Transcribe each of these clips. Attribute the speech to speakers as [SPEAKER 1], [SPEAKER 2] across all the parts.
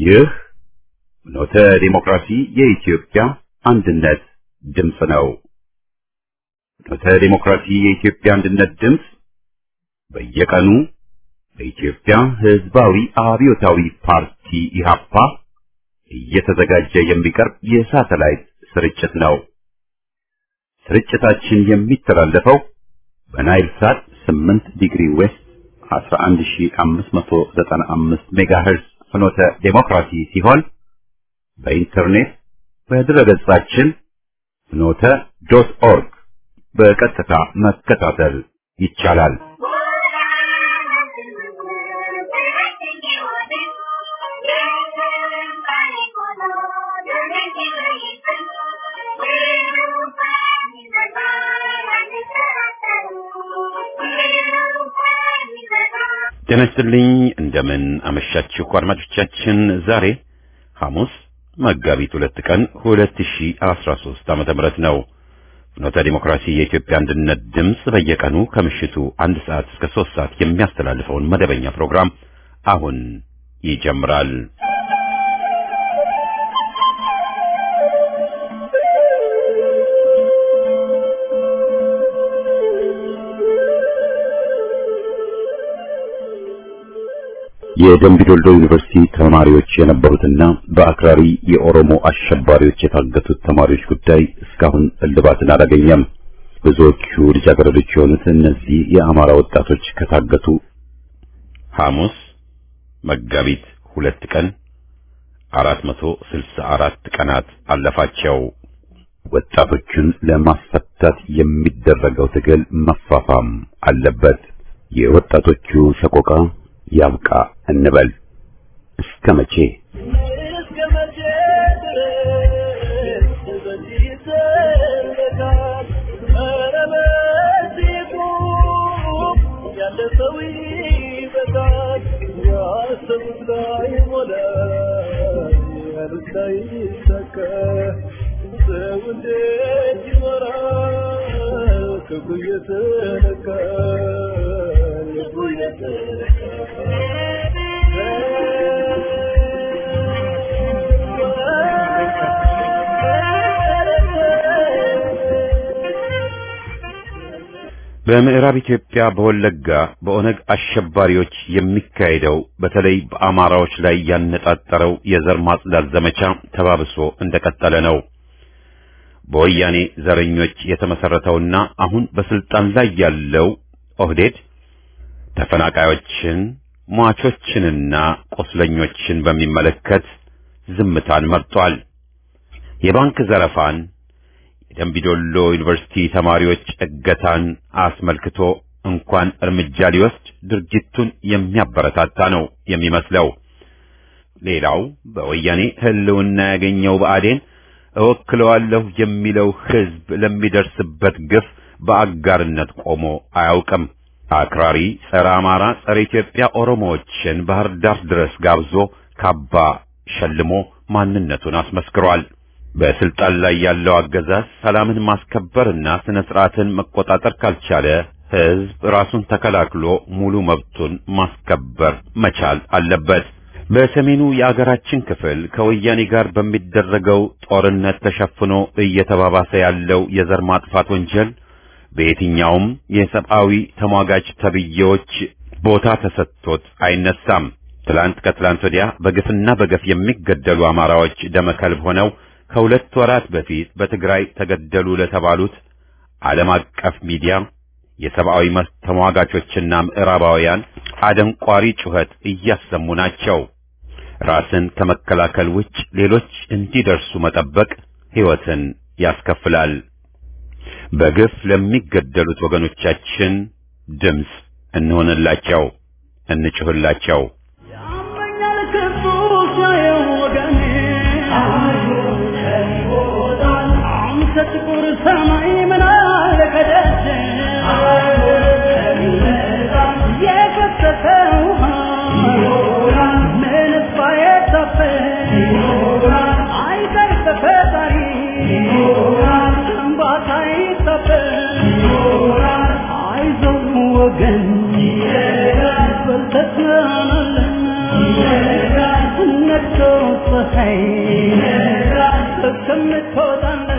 [SPEAKER 1] ይህ ኖተ ዲሞክራሲ የኢትዮጵያ አንድነት ድምፅ ነው። ኖተ ዲሞክራሲ የኢትዮጵያ አንድነት ድምፅ በየቀኑ በኢትዮጵያ ሕዝባዊ አብዮታዊ ፓርቲ ኢህአፓ እየተዘጋጀ የሚቀርብ የሳተላይት ስርጭት ነው። ስርጭታችን የሚተላለፈው በናይል ሳት 8 ዲግሪ ዌስት 11595 ሜጋሄርዝ ፍኖተ ዴሞክራሲ ሲሆን በኢንተርኔት በድረገጻችን ፍኖተ ዶት ኦርግ በቀጥታ መከታተል ይቻላል። ጤና ይስጥልኝ። እንደምን አመሻችሁ አድማጮቻችን። ዛሬ ሐሙስ መጋቢት ሁለት ቀን 2013 ዓመተ ምህረት ነው። ፍኖተ ዲሞክራሲ የኢትዮጵያ አንድነት ድምፅ በየቀኑ ከምሽቱ አንድ ሰዓት እስከ ሶስት ሰዓት የሚያስተላልፈውን መደበኛ ፕሮግራም አሁን ይጀምራል። የደምቢዶልዶ ዩኒቨርሲቲ ተማሪዎች የነበሩትና በአክራሪ የኦሮሞ አሸባሪዎች የታገቱት ተማሪዎች ጉዳይ እስካሁን እልባትን አላገኘም። ብዙዎቹ ልጃገረዶች የሆኑት እነዚህ የአማራ ወጣቶች ከታገቱ ሐሙስ መጋቢት ሁለት ቀን 464 ቀናት አለፋቸው። ወጣቶቹን ለማስፈታት የሚደረገው ትግል መፋፋም አለበት። የወጣቶቹ ሰቆቃ ያብቃ እንበል። እስከ መቼ በምዕራብ ኢትዮጵያ በወለጋ በኦነግ አሸባሪዎች የሚካሄደው በተለይ በአማራዎች ላይ ያነጣጠረው የዘር ማጽዳት ዘመቻ ተባብሶ እንደቀጠለ ነው። በወያኔ ዘረኞች የተመሰረተውና አሁን በስልጣን ላይ ያለው ኦህዴድ ተፈናቃዮችን፣ ሟቾችንና ቆስለኞችን በሚመለከት ዝምታን መርጧል። የባንክ ዘረፋን የደምቢዶሎ ዩኒቨርሲቲ ተማሪዎች እገታን አስመልክቶ እንኳን እርምጃ ሊወስድ ድርጊቱን የሚያበረታታ ነው የሚመስለው። ሌላው በወያኔ ሕልውና ያገኘው ብአዴን እወክለዋለሁ የሚለው ሕዝብ ለሚደርስበት ግፍ በአጋርነት ቆሞ አያውቅም። አክራሪ ጸረ አማራ፣ ጸረ ኢትዮጵያ ኦሮሞዎችን ባህር ዳር ድረስ ጋብዞ ካባ ሸልሞ ማንነቱን አስመስክሯል። በስልጣን ላይ ያለው አገዛዝ ሰላምን ማስከበርና ስነ ስርዓትን መቆጣጠር ካልቻለ ሕዝብ ራሱን ተከላክሎ ሙሉ መብቱን ማስከበር መቻል አለበት። በሰሜኑ የአገራችን ክፍል ከወያኔ ጋር በሚደረገው ጦርነት ተሸፍኖ እየተባባሰ ያለው የዘር ማጥፋት ወንጀል በየትኛውም የሰብአዊ ተሟጋች ተብዬዎች ቦታ ተሰጥቶት አይነሳም። ትላንት ከትላንት ወዲያ በግፍና በገፍ የሚገደሉ አማራዎች ደመከልብ ሆነው ከሁለት ወራት በፊት በትግራይ ተገደሉ ለተባሉት ዓለም አቀፍ ሚዲያ የሰብአዊ መብት ተሟጋቾችና ምዕራባውያን አደንቋሪ ጩኸት እያሰሙ ናቸው። ራስን ከመከላከል ውጭ ሌሎች እንዲደርሱ መጠበቅ ሕይወትን ያስከፍላል። በግፍ ለሚገደሉት ወገኖቻችን ድምፅ እንሆንላቸው፣ እንጩህላቸው።
[SPEAKER 2] ጥቁር ሰማይ ምን አለ ከደጀ የፈሰሰ ውሃ ምንስ ባይታፈስ አይቀር ተፈጣሪ እንባታ አይታፈስ አይዞህ ወገን በልተህ ትናናለህ ነግቶ ነይ እስከምትወጣለህ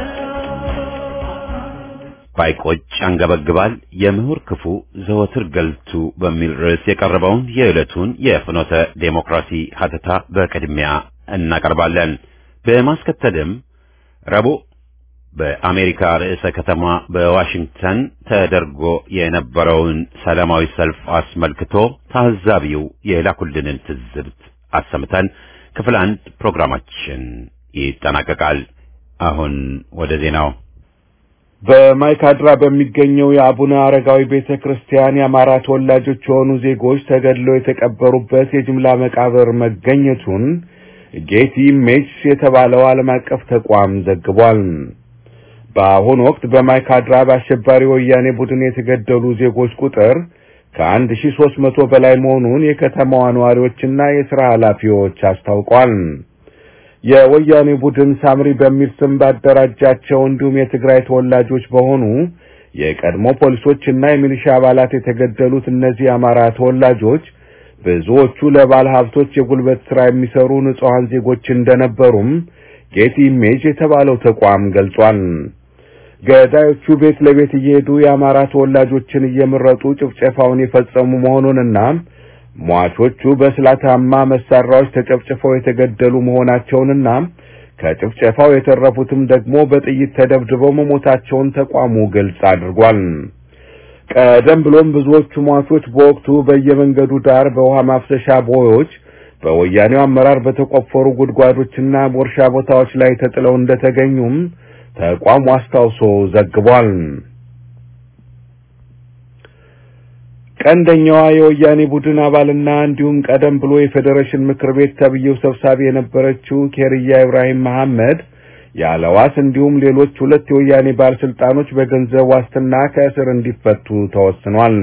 [SPEAKER 1] ባይቆጭ አንገበግባል የምሁር ክፉ ዘወትር ገልቱ በሚል ርዕስ የቀረበውን የዕለቱን የፍኖተ ዴሞክራሲ ሀተታ በቅድሚያ እናቀርባለን። በማስከተልም ረቡዕ በአሜሪካ ርዕሰ ከተማ በዋሽንግተን ተደርጎ የነበረውን ሰላማዊ ሰልፍ አስመልክቶ ታዛቢው የላኩልንን ትዝብት አሰምተን ክፍል አንድ ፕሮግራማችን ይጠናቀቃል። አሁን ወደ ዜናው
[SPEAKER 3] በማይካድራ በሚገኘው የአቡነ አረጋዊ ቤተ ክርስቲያን የአማራ ተወላጆች የሆኑ ዜጎች ተገድለው የተቀበሩበት የጅምላ መቃብር መገኘቱን ጌቲ ኢሜጅስ የተባለው ዓለም አቀፍ ተቋም ዘግቧል። በአሁኑ ወቅት በማይካድራ በአሸባሪ ወያኔ ቡድን የተገደሉ ዜጎች ቁጥር ከአንድ ሺ ሦስት መቶ በላይ መሆኑን የከተማዋ ነዋሪዎችና የሥራ ኃላፊዎች አስታውቋል። የወያኔ ቡድን ሳምሪ በሚል ስም ባደራጃቸው እንዲሁም የትግራይ ተወላጆች በሆኑ የቀድሞ ፖሊሶችና የሚሊሻ አባላት የተገደሉት እነዚህ የአማራ ተወላጆች ብዙዎቹ ለባለ ሀብቶች የጉልበት ሥራ የሚሰሩ ንጹሐን ዜጎች እንደነበሩም ጌት ኢሜጅ የተባለው ተቋም ገልጿል። ገዳዮቹ ቤት ለቤት እየሄዱ የአማራ ተወላጆችን እየመረጡ ጭፍጨፋውን የፈጸሙ መሆኑንና ሟቾቹ በስላታማ መሳሪያዎች ተጨፍጭፈው የተገደሉ መሆናቸውንና ከጭፍጨፋው የተረፉትም ደግሞ በጥይት ተደብድበው መሞታቸውን ተቋሙ ግልጽ አድርጓል። ቀደም ብሎም ብዙዎቹ ሟቾች በወቅቱ በየመንገዱ ዳር በውሃ ማፍሰሻ ቦዮች በወያኔው አመራር በተቆፈሩ ጉድጓዶችና በእርሻ ቦታዎች ላይ ተጥለው እንደተገኙም ተቋሙ አስታውሶ ዘግቧል። ቀንደኛዋ የወያኔ ቡድን አባልና እንዲሁም ቀደም ብሎ የፌዴሬሽን ምክር ቤት ተብዬው ሰብሳቢ የነበረችው ኬርያ ኢብራሂም መሐመድ ያለዋስ እንዲሁም ሌሎች ሁለት የወያኔ ባለስልጣኖች በገንዘብ ዋስትና ከእስር እንዲፈቱ ተወስኗል።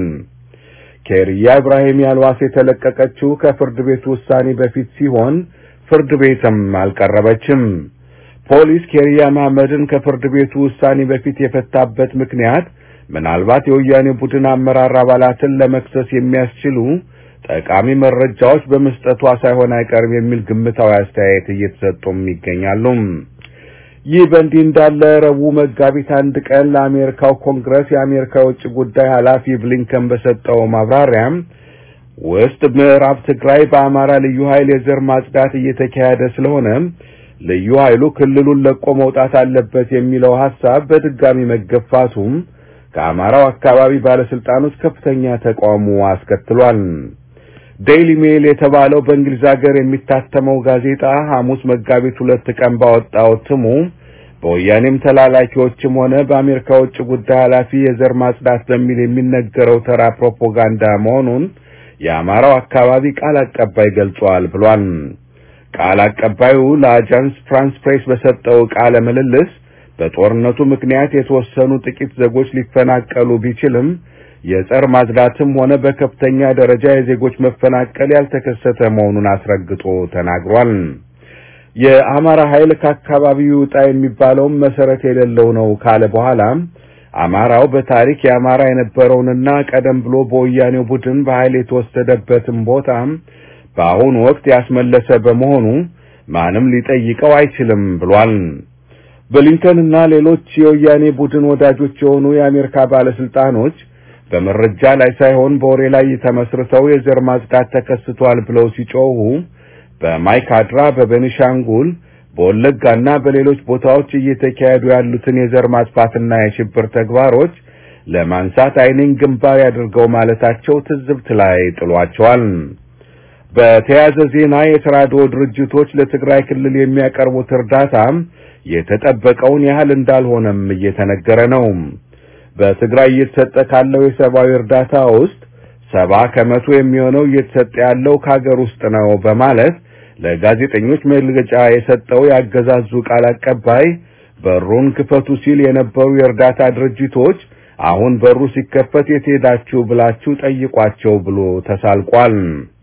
[SPEAKER 3] ኬርያ ኢብራሂም ያልዋስ የተለቀቀችው ከፍርድ ቤቱ ውሳኔ በፊት ሲሆን ፍርድ ቤትም አልቀረበችም። ፖሊስ ኬርያ መሐመድን ከፍርድ ቤቱ ውሳኔ በፊት የፈታበት ምክንያት ምናልባት የወያኔ ቡድን አመራር አባላትን ለመክሰስ የሚያስችሉ ጠቃሚ መረጃዎች በመስጠቷ ሳይሆን አይቀርም የሚል ግምታዊ አስተያየት እየተሰጡም ይገኛሉ። ይህ በእንዲህ እንዳለ ረቡዕ መጋቢት አንድ ቀን ለአሜሪካው ኮንግረስ የአሜሪካ የውጭ ጉዳይ ኃላፊ ብሊንከን በሰጠው ማብራሪያ ውስጥ ምዕራብ ትግራይ በአማራ ልዩ ኃይል የዘር ማጽዳት እየተካሄደ ስለሆነ ልዩ ኃይሉ ክልሉን ለቆ መውጣት አለበት የሚለው ሐሳብ በድጋሚ መገፋቱም ከአማራው አካባቢ ባለስልጣኖች ከፍተኛ ተቃውሞ አስከትሏል። ዴይሊ ሜል የተባለው በእንግሊዝ ሀገር የሚታተመው ጋዜጣ ሐሙስ መጋቢት ሁለት ቀን ባወጣው እትሙ በወያኔም ተላላኪዎችም ሆነ በአሜሪካ ውጭ ጉዳይ ኃላፊ የዘር ማጽዳት በሚል የሚነገረው ተራ ፕሮፓጋንዳ መሆኑን የአማራው አካባቢ ቃል አቀባይ ገልጿል ብሏል። ቃል አቀባዩ ለአጃንስ ፍራንስ ፕሬስ በሰጠው ቃለ ምልልስ በጦርነቱ ምክንያት የተወሰኑ ጥቂት ዜጎች ሊፈናቀሉ ቢችልም የጸር ማጽዳትም ሆነ በከፍተኛ ደረጃ የዜጎች መፈናቀል ያልተከሰተ መሆኑን አስረግጦ ተናግሯል። የአማራ ኃይል ከአካባቢው ይውጣ የሚባለውም መሰረት የሌለው ነው ካለ በኋላ አማራው በታሪክ የአማራ የነበረውንና ቀደም ብሎ በወያኔው ቡድን በኃይል የተወሰደበትን ቦታ በአሁኑ ወቅት ያስመለሰ በመሆኑ ማንም ሊጠይቀው አይችልም ብሏል። ብሊንከንና ሌሎች የወያኔ ቡድን ወዳጆች የሆኑ የአሜሪካ ባለስልጣኖች በመረጃ ላይ ሳይሆን በወሬ ላይ ተመስርተው የዘር ማጽዳት ተከስቷል ብለው ሲጮሁ በማይካድራ፣ በቤኒሻንጉል፣ በወለጋና በሌሎች ቦታዎች እየተካሄዱ ያሉትን የዘር ማጥፋትና የሽብር ተግባሮች ለማንሳት ዓይኔን ግንባር ያድርገው ማለታቸው ትዝብት ላይ ጥሏቸዋል። በተያያዘ ዜና የተራድኦ ድርጅቶች ለትግራይ ክልል የሚያቀርቡት እርዳታ የተጠበቀውን ያህል እንዳልሆነም እየተነገረ ነው። በትግራይ እየተሰጠ ካለው የሰብአዊ እርዳታ ውስጥ ሰባ ከመቶ የሚሆነው እየተሰጠ ያለው ከሀገር ውስጥ ነው በማለት ለጋዜጠኞች መግለጫ የሰጠው ያገዛዙ ቃል አቀባይ በሩን ክፈቱ ሲል የነበሩ የእርዳታ ድርጅቶች አሁን በሩ ሲከፈት የት ሄዳችሁ ብላችሁ ጠይቋቸው ብሎ ተሳልቋል።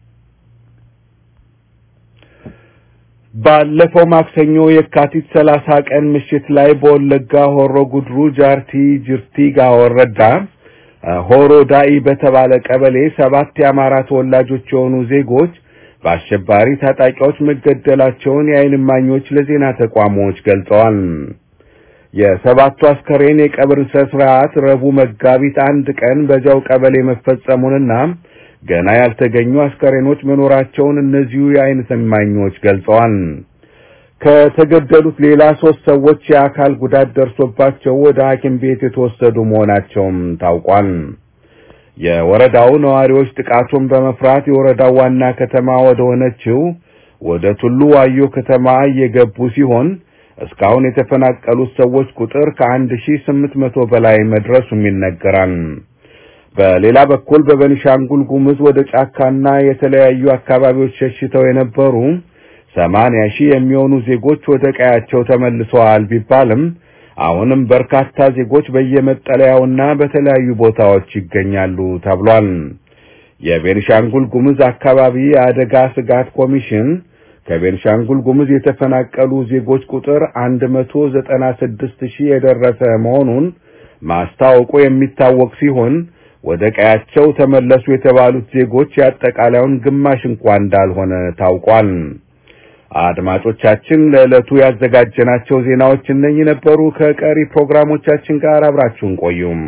[SPEAKER 3] ባለፈው ማክሰኞ የካቲት ሰላሳ ቀን ምሽት ላይ በወለጋ ሆሮ ጉድሩ ጃርቲ ጅርቲጋ ወረዳ ሆሮ ዳኢ በተባለ ቀበሌ ሰባት የአማራ ተወላጆች የሆኑ ዜጎች በአሸባሪ ታጣቂዎች መገደላቸውን የዓይን እማኞች ለዜና ተቋሞች ገልጸዋል። የሰባቱ አስከሬን የቀብር ስርዓት ረቡዕ መጋቢት አንድ ቀን በዚያው ቀበሌ መፈጸሙንና ገና ያልተገኙ አስከሬኖች መኖራቸውን እነዚሁ የዓይን እማኞች ገልጸዋል። ከተገደሉት ሌላ ሶስት ሰዎች የአካል ጉዳት ደርሶባቸው ወደ ሐኪም ቤት የተወሰዱ መሆናቸውም ታውቋል። የወረዳው ነዋሪዎች ጥቃቱን በመፍራት የወረዳው ዋና ከተማ ወደ ሆነችው ወደ ቱሉ ዋዮ ከተማ እየገቡ ሲሆን እስካሁን የተፈናቀሉት ሰዎች ቁጥር ከአንድ ሺህ ስምንት መቶ በላይ መድረሱም ይነገራል። በሌላ በኩል በቤኒሻንጉል ጉሙዝ ወደ ጫካና የተለያዩ አካባቢዎች ሸሽተው የነበሩ ሰማንያ ሺህ የሚሆኑ ዜጎች ወደ ቀያቸው ተመልሰዋል ቢባልም አሁንም በርካታ ዜጎች በየመጠለያውና በተለያዩ ቦታዎች ይገኛሉ ተብሏል። የቤኒሻንጉል ጉሙዝ አካባቢ የአደጋ ስጋት ኮሚሽን ከቤኒሻንጉል ጉሙዝ የተፈናቀሉ ዜጎች ቁጥር 196 ሺህ የደረሰ መሆኑን ማስታወቁ የሚታወቅ ሲሆን ወደ ቀያቸው ተመለሱ የተባሉት ዜጎች የአጠቃላዩን ግማሽ እንኳን እንዳልሆነ ታውቋል። አድማጮቻችን ለዕለቱ ያዘጋጀናቸው ዜናዎች እነኚህ ነበሩ። ከቀሪ ፕሮግራሞቻችን ጋር አብራችሁን ቆዩም።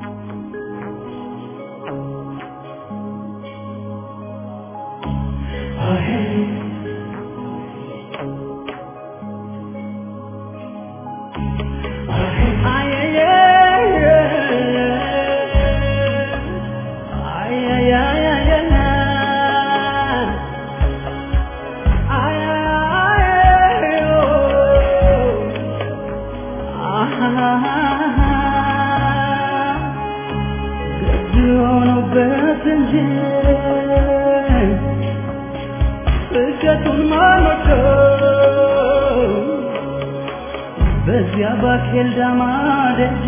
[SPEAKER 2] በዚያ ባኬል ዳማ ደጅ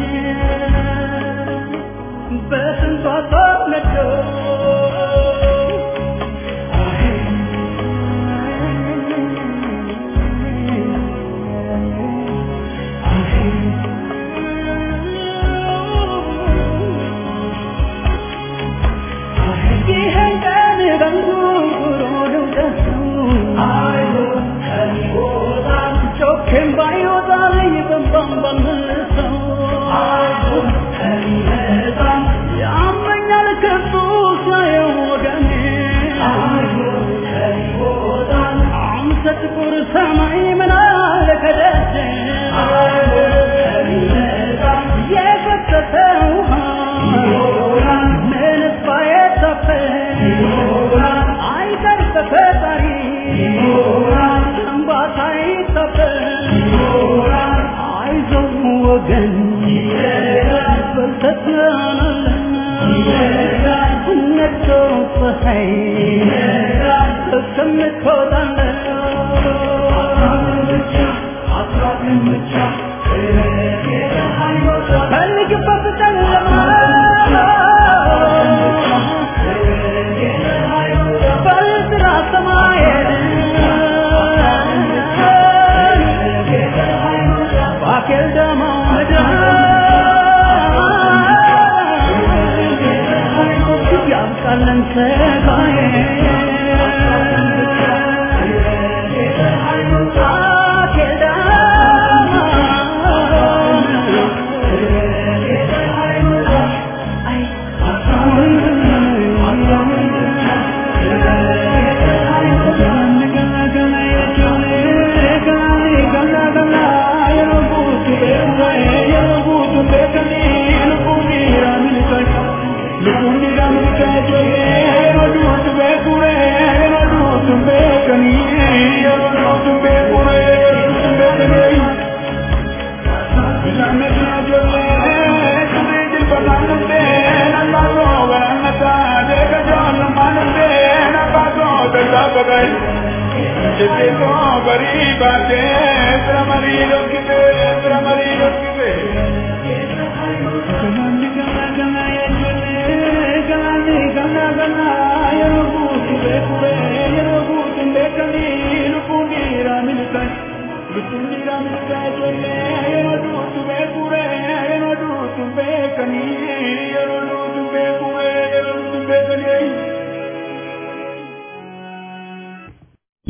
[SPEAKER 2] በስንቷ ተነዶ ይህን ቀን በንጉሮ ልውደሰው ጮኬም ባይወጣልኝ በንባም ባልመልሰው ያመኛል ከሱ ሳየው ወገኔ አንተ ጥቁር ሰማይ ምን አለ ከደጀ የፈሰሰ ውሃ ምንስ ባይታፈስ አይቀር በፈጣሪ እንባታ አይታፈስ አይዞህ ወገን በርተህ ትሆናለህ ነግቶ ፀሐይ እስከምትወጣለህ ፈልግበት ጨለማ በጥራ ሰማይን ባኬል ደማ ያብቃለን ሰጋዬ ባኬል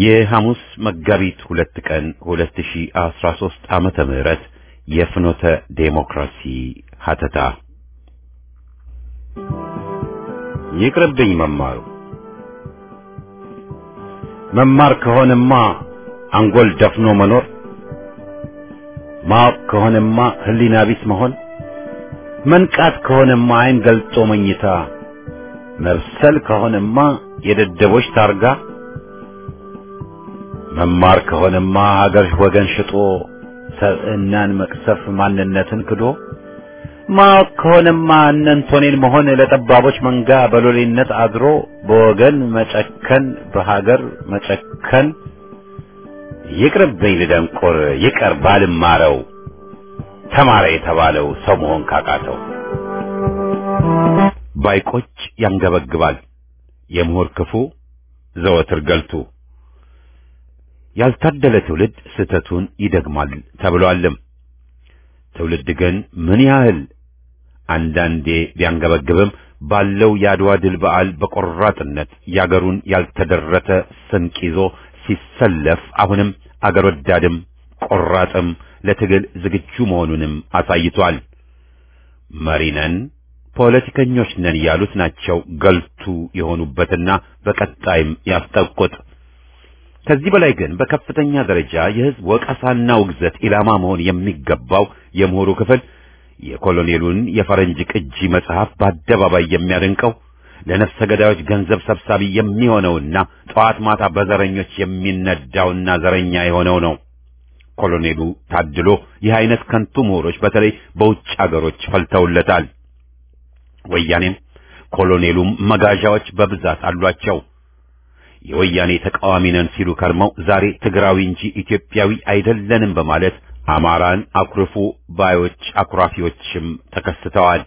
[SPEAKER 1] የሐሙስ መጋቢት ሁለት ቀን 2013 ዓመተ ምህረት የፍኖተ ዴሞክራሲ ሀተታ ይቅርብኝ መማሩ መማር ከሆነማ አንጎል ደፍኖ መኖር ማወቅ ከሆነማ ህሊና ቢስ መሆን መንቃት ከሆነማ አይን ገልጦ መኝታ መብሰል ከሆነማ የደደቦች ታርጋ መማር ከሆነማ ሀገር ወገን ሽጦ ሰብዕናን መቅሰፍ ማንነትን ክዶ ማወቅ ከሆነማ እነንቶኔን መሆን ለጠባቦች መንጋ በሎሌነት አድሮ በወገን መጨከን በሀገር መጨከን ይቅርብኝ ልደንቆር ይቀር ባልማረው ተማረ የተባለው ሰው መሆን ካቃተው ባይቆጭ ያንገበግባል የምሁር ክፉ ዘወትር ገልቱ ያልታደለ ትውልድ ስህተቱን ይደግማል ተብሏልም። ትውልድ ግን ምን ያህል አንዳንዴ ቢያንገበግብም ባለው የአድዋ ድል በዓል በቆራጥነት ያገሩን ያልተደረተ ስንቅ ይዞ ሲሰለፍ አሁንም አገር ወዳድም ቆራጥም ለትግል ዝግጁ መሆኑንም አሳይቷል። መሪ ነን፣ ፖለቲከኞች ነን ያሉት ናቸው ገልቱ የሆኑበትና በቀጣይም ያስጠቁት። ከዚህ በላይ ግን በከፍተኛ ደረጃ የሕዝብ ወቀሳና ውግዘት ኢላማ መሆን የሚገባው የምሁሩ ክፍል የኮሎኔሉን የፈረንጅ ቅጂ መጽሐፍ በአደባባይ የሚያደንቀው ለነፍሰ ገዳዮች ገንዘብ ሰብሳቢ የሚሆነውና ጠዋት ማታ በዘረኞች የሚነዳውና ዘረኛ የሆነው ነው። ኮሎኔሉ ታድሎ ይህ አይነት ከንቱ ምሁሮች በተለይ በውጭ አገሮች ፈልተውለታል። ወያኔም ኮሎኔሉም መጋዣዎች በብዛት አሏቸው። የወያኔ ተቃዋሚ ነን ሲሉ ከርመው ዛሬ ትግራዊ እንጂ ኢትዮጵያዊ አይደለንም በማለት አማራን አኩርፉ ባዮች አኩራፊዎችም ተከስተዋል።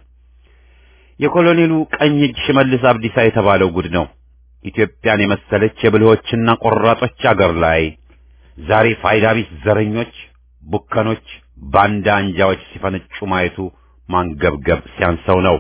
[SPEAKER 1] የኮሎኔሉ ቀኝ እጅ ሽመልስ አብዲሳ የተባለው ጉድ ነው። ኢትዮጵያን የመሰለች የብልሆችና ቆራጦች አገር ላይ ዛሬ ፋይዳ ቢስ ዘረኞች፣ ቡከኖች፣ ባንዳ አንጃዎች ሲፈነጩ ማየቱ ማንገብገብ ሲያንሰው ነው።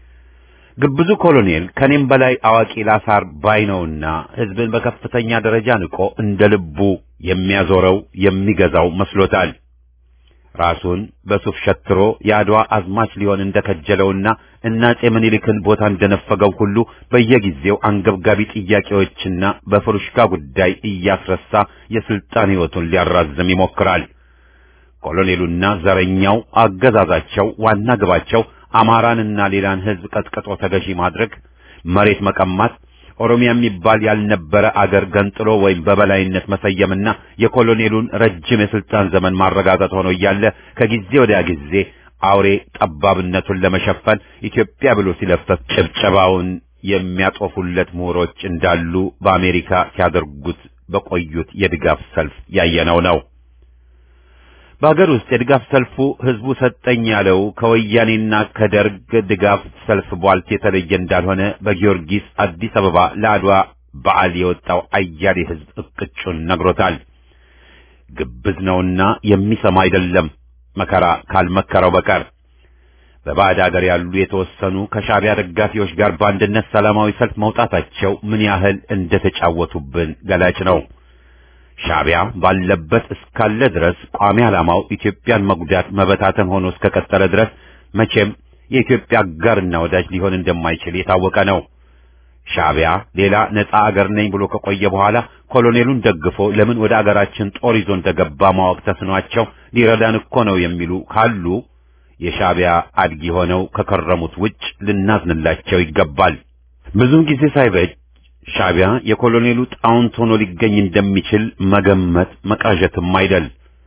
[SPEAKER 1] ግብዙ ኮሎኔል ከኔም በላይ አዋቂ ላሳር ባይ ነውና ሕዝብን በከፍተኛ ደረጃ ንቆ እንደ ልቡ የሚያዞረው የሚገዛው መስሎታል። ራሱን በሱፍ ሸትሮ የአድዋ አዝማች ሊሆን እንደከጀለውና እና አፄ ምኒልክን ቦታ እንደነፈገው ሁሉ በየጊዜው አንገብጋቢ ጥያቄዎችና በፍሩሽካ ጉዳይ እያስረሳ የስልጣን ሕይወቱን ሊያራዝም ይሞክራል። ኮሎኔሉና ዘረኛው አገዛዛቸው ዋና ግባቸው አማራንና ሌላን ሕዝብ ቀጥቅጦ ተገዢ ማድረግ፣ መሬት መቀማት፣ ኦሮሚያ የሚባል ያልነበረ አገር ገንጥሎ ወይም በበላይነት መሰየምና የኮሎኔሉን ረጅም የስልጣን ዘመን ማረጋገጥ ሆኖ እያለ ከጊዜ ወዲያ ጊዜ አውሬ ጠባብነቱን ለመሸፈን ኢትዮጵያ ብሎ ሲለፈፍ ጭብጨባውን የሚያጦፉለት ምሁሮች እንዳሉ በአሜሪካ ሲያደርጉት በቆዩት የድጋፍ ሰልፍ ያየነው ነው። በሀገር ውስጥ የድጋፍ ሰልፉ ህዝቡ ሰጠኝ ያለው ከወያኔና ከደርግ ድጋፍ ሰልፍ ቧልት የተለየ እንዳልሆነ በጊዮርጊስ አዲስ አበባ ለአድዋ በዓል የወጣው አያሌ ህዝብ እቅጩን ነግሮታል። ግብዝ ነውና የሚሰማ አይደለም መከራ ካልመከረው በቀር። በባዕድ አገር ያሉ የተወሰኑ ከሻዕቢያ ደጋፊዎች ጋር በአንድነት ሰላማዊ ሰልፍ መውጣታቸው ምን ያህል እንደተጫወቱብን ገላጭ ነው። ሻዕቢያ ባለበት እስካለ ድረስ ቋሚ ዓላማው ኢትዮጵያን መጉዳት መበታተን ሆኖ እስከቀጠለ ድረስ መቼም የኢትዮጵያ አጋርና ወዳጅ ሊሆን እንደማይችል የታወቀ ነው። ሻዕቢያ ሌላ ነፃ አገር ነኝ ብሎ ከቆየ በኋላ ኮሎኔሉን ደግፎ ለምን ወደ አገራችን ጦር ይዞ እንደገባ ማወቅ ተስኗቸው ሊረዳን እኮ ነው የሚሉ ካሉ የሻዕቢያ አድጊ ሆነው ከከረሙት ውጭ ልናዝንላቸው ይገባል። ብዙም ጊዜ ሳይበጅ ሻዕቢያ የኮሎኔሉ ጣውንት ሆኖ ሊገኝ እንደሚችል መገመት መቃዠትም አይደል።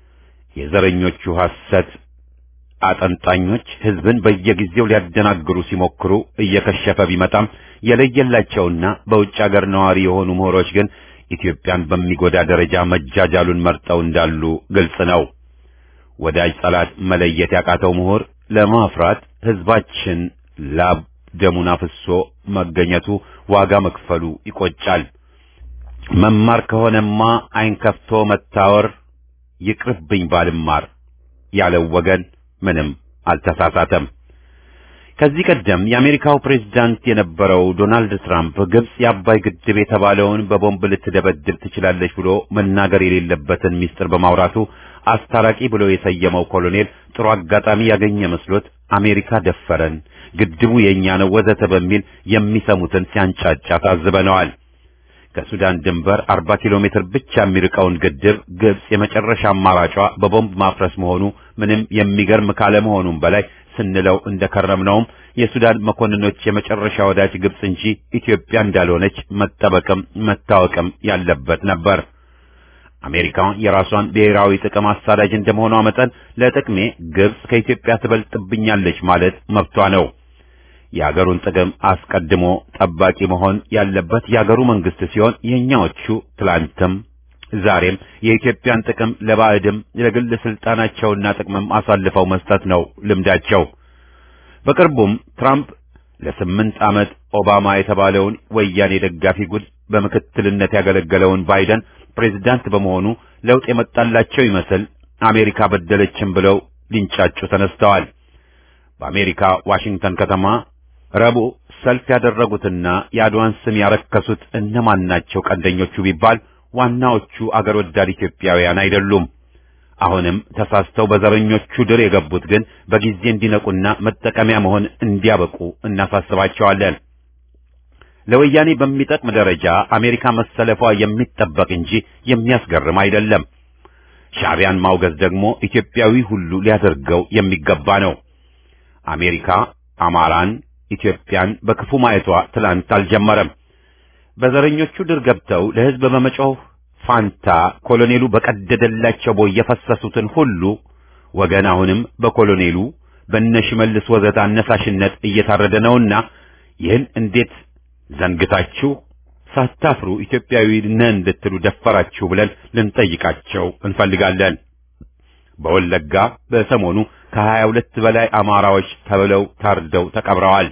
[SPEAKER 1] የዘረኞቹ ሐሰት አጠንጣኞች ሕዝብን በየጊዜው ሊያደናግሩ ሲሞክሩ እየከሸፈ ቢመጣም የለየላቸውና በውጭ አገር ነዋሪ የሆኑ ምሁሮች ግን ኢትዮጵያን በሚጎዳ ደረጃ መጃጃሉን መርጠው እንዳሉ ግልጽ ነው። ወዳጅ ጠላት መለየት ያቃተው ምሁር ለማፍራት ሕዝባችን ላብ ደሙን አፍሶ መገኘቱ ዋጋ መክፈሉ ይቆጫል። መማር ከሆነማ ዓይን ከፍቶ መታወር ይቅርብኝ ባልማር ያለው ወገን ምንም አልተሳሳተም። ከዚህ ቀደም የአሜሪካው ፕሬዝዳንት የነበረው ዶናልድ ትራምፕ ግብጽ የአባይ ግድብ የተባለውን በቦምብ ልትደበድብ ትችላለች ብሎ መናገር የሌለበትን ሚስጥር በማውራቱ አስታራቂ ብሎ የሰየመው ኮሎኔል ጥሩ አጋጣሚ ያገኘ መስሎት አሜሪካ ደፈረን፣ ግድቡ የኛ ነው ወዘተ በሚል የሚሰሙትን ሲያንጫጫ ታዝበነዋል። ከሱዳን ድንበር 40 ኪሎ ሜትር ብቻ የሚርቀውን ግድብ ግብጽ የመጨረሻ አማራጯ በቦምብ ማፍረስ መሆኑ ምንም የሚገርም ካለመሆኑም በላይ ስንለው እንደከረምነውም የሱዳን መኮንኖች የመጨረሻ ወዳጅ ግብጽ እንጂ ኢትዮጵያ እንዳልሆነች መጠበቅም መታወቅም ያለበት ነበር። አሜሪካ የራሷን ብሔራዊ ጥቅም አሳዳጅ እንደመሆኗ መጠን ለጥቅሜ ግብጽ ከኢትዮጵያ ትበልጥብኛለች ማለት መብቷ ነው። የአገሩን ጥቅም አስቀድሞ ጠባቂ መሆን ያለበት የአገሩ መንግስት ሲሆን የኛዎቹ ትላንትም ዛሬም የኢትዮጵያን ጥቅም ለባዕድም ለግል ስልጣናቸውና ጥቅምም አሳልፈው መስጠት ነው ልምዳቸው። በቅርቡም ትራምፕ ለስምንት ዓመት ኦባማ የተባለውን ወያኔ ደጋፊ ጉድ በምክትልነት ያገለገለውን ባይደን ፕሬዝዳንት በመሆኑ ለውጥ የመጣላቸው ይመስል አሜሪካ በደለችን ብለው ሊንጫጩ ተነስተዋል። በአሜሪካ ዋሽንግተን ከተማ ረቡዕ ሰልፍ ያደረጉትና የአድዋን ስም ያረከሱት እነማን ናቸው ቀንደኞቹ ቢባል ዋናዎቹ አገር ወዳድ ኢትዮጵያውያን አይደሉም። አሁንም ተሳስተው በዘረኞቹ ድር የገቡት ግን በጊዜ እንዲነቁና መጠቀሚያ መሆን እንዲያበቁ እናሳስባቸዋለን። ለወያኔ በሚጠቅም ደረጃ አሜሪካ መሰለፏ የሚጠበቅ እንጂ የሚያስገርም አይደለም። ሻዕቢያን ማውገዝ ደግሞ ኢትዮጵያዊ ሁሉ ሊያደርገው የሚገባ ነው። አሜሪካ አማራን፣ ኢትዮጵያን በክፉ ማየቷ ትላንት አልጀመረም። በዘረኞቹ ድር ገብተው ለሕዝብ በመጮህ ፋንታ ኮሎኔሉ በቀደደላቸው ቦይ የፈሰሱትን ሁሉ ወገን አሁንም በኮሎኔሉ በነሽመልስ ወዘተ አነሳሽነት እየታረደ ነውና ይህን እንዴት ዘንግታችሁ ሳታፍሩ ኢትዮጵያዊ ነን እንድትሉ ደፈራችሁ ብለን ልንጠይቃቸው እንፈልጋለን። በወለጋ በሰሞኑ ከሀያ ሁለት በላይ አማራዎች ተብለው ታርደው ተቀብረዋል።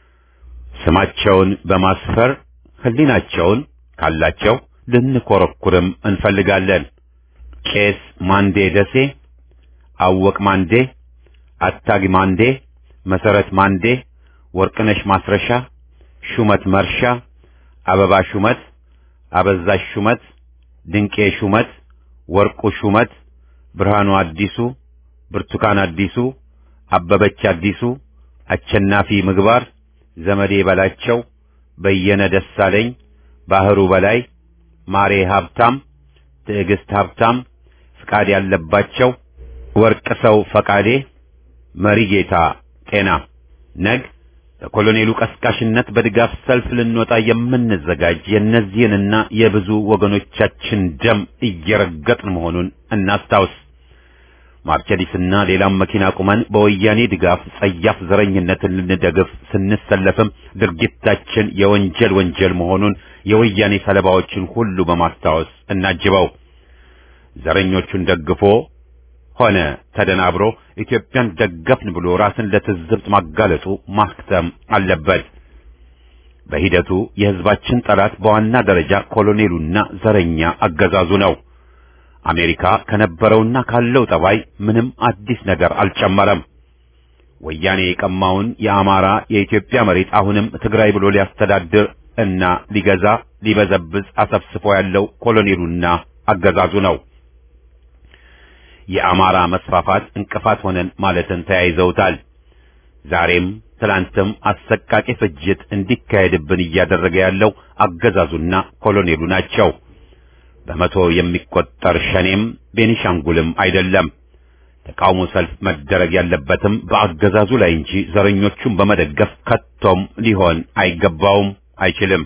[SPEAKER 1] ስማቸውን በማስፈር ሕሊናቸውን ካላቸው ልንኮረኩርም እንፈልጋለን። ቄስ ማንዴ ደሴ፣ አወቅ ማንዴ፣ አታጊ ማንዴ፣ መሰረት ማንዴ፣ ወርቅነሽ ማስረሻ፣ ሹመት መርሻ፣ አበባ ሹመት፣ አበዛሽ ሹመት፣ ድንቄ ሹመት፣ ወርቁ ሹመት፣ ብርሃኑ አዲሱ፣ ብርቱካን አዲሱ፣ አበበች አዲሱ፣ አቸናፊ ምግባር፣ ዘመዴ በላቸው፣ በየነ ደሳለኝ፣ ባህሩ በላይ፣ ማሬ ሀብታም፣ ትዕግስት ሀብታም፣ ፍቃድ ያለባቸው፣ ወርቅ ሰው ፈቃዴ፣ መሪ ጌታ ጤና ነግ በኮሎኔሉ ቀስቃሽነት በድጋፍ ሰልፍ ልንወጣ የምንዘጋጅ የእነዚህንና የብዙ ወገኖቻችን ደም እየረገጥን መሆኑን እናስታውስ። ማርቸዲስና ሌላም መኪና ቁመን በወያኔ ድጋፍ ጸያፍ ዘረኝነትን ልንደግፍ ስንሰለፍም ድርጊታችን የወንጀል ወንጀል መሆኑን የወያኔ ሰለባዎችን ሁሉ በማስታወስ እናጅበው። ዘረኞቹን ደግፎ ሆነ ተደናብሮ ኢትዮጵያን ደገፍን ብሎ ራስን ለትዝብት ማጋለጡ ማክተም አለበት። በሂደቱ የሕዝባችን ጠላት በዋና ደረጃ ኮሎኔሉና ዘረኛ አገዛዙ ነው። አሜሪካ ከነበረውና ካለው ጠባይ ምንም አዲስ ነገር አልጨመረም። ወያኔ የቀማውን የአማራ የኢትዮጵያ መሬት አሁንም ትግራይ ብሎ ሊያስተዳድር እና ሊገዛ ሊበዘብዝ አሰፍስፎ ያለው ኮሎኔሉና አገዛዙ ነው። የአማራ መስፋፋት እንቅፋት ሆነን ማለትን ተያይዘውታል። ዛሬም ትላንትም አሰቃቂ ፍጅት እንዲካሄድብን እያደረገ ያለው አገዛዙና ኮሎኔሉ ናቸው። በመቶ የሚቆጠር ሸኔም ቤኒሻንጉልም አይደለም። ተቃውሞ ሰልፍ መደረግ ያለበትም በአገዛዙ ላይ እንጂ ዘረኞቹን በመደገፍ ከቶም ሊሆን አይገባውም፣ አይችልም።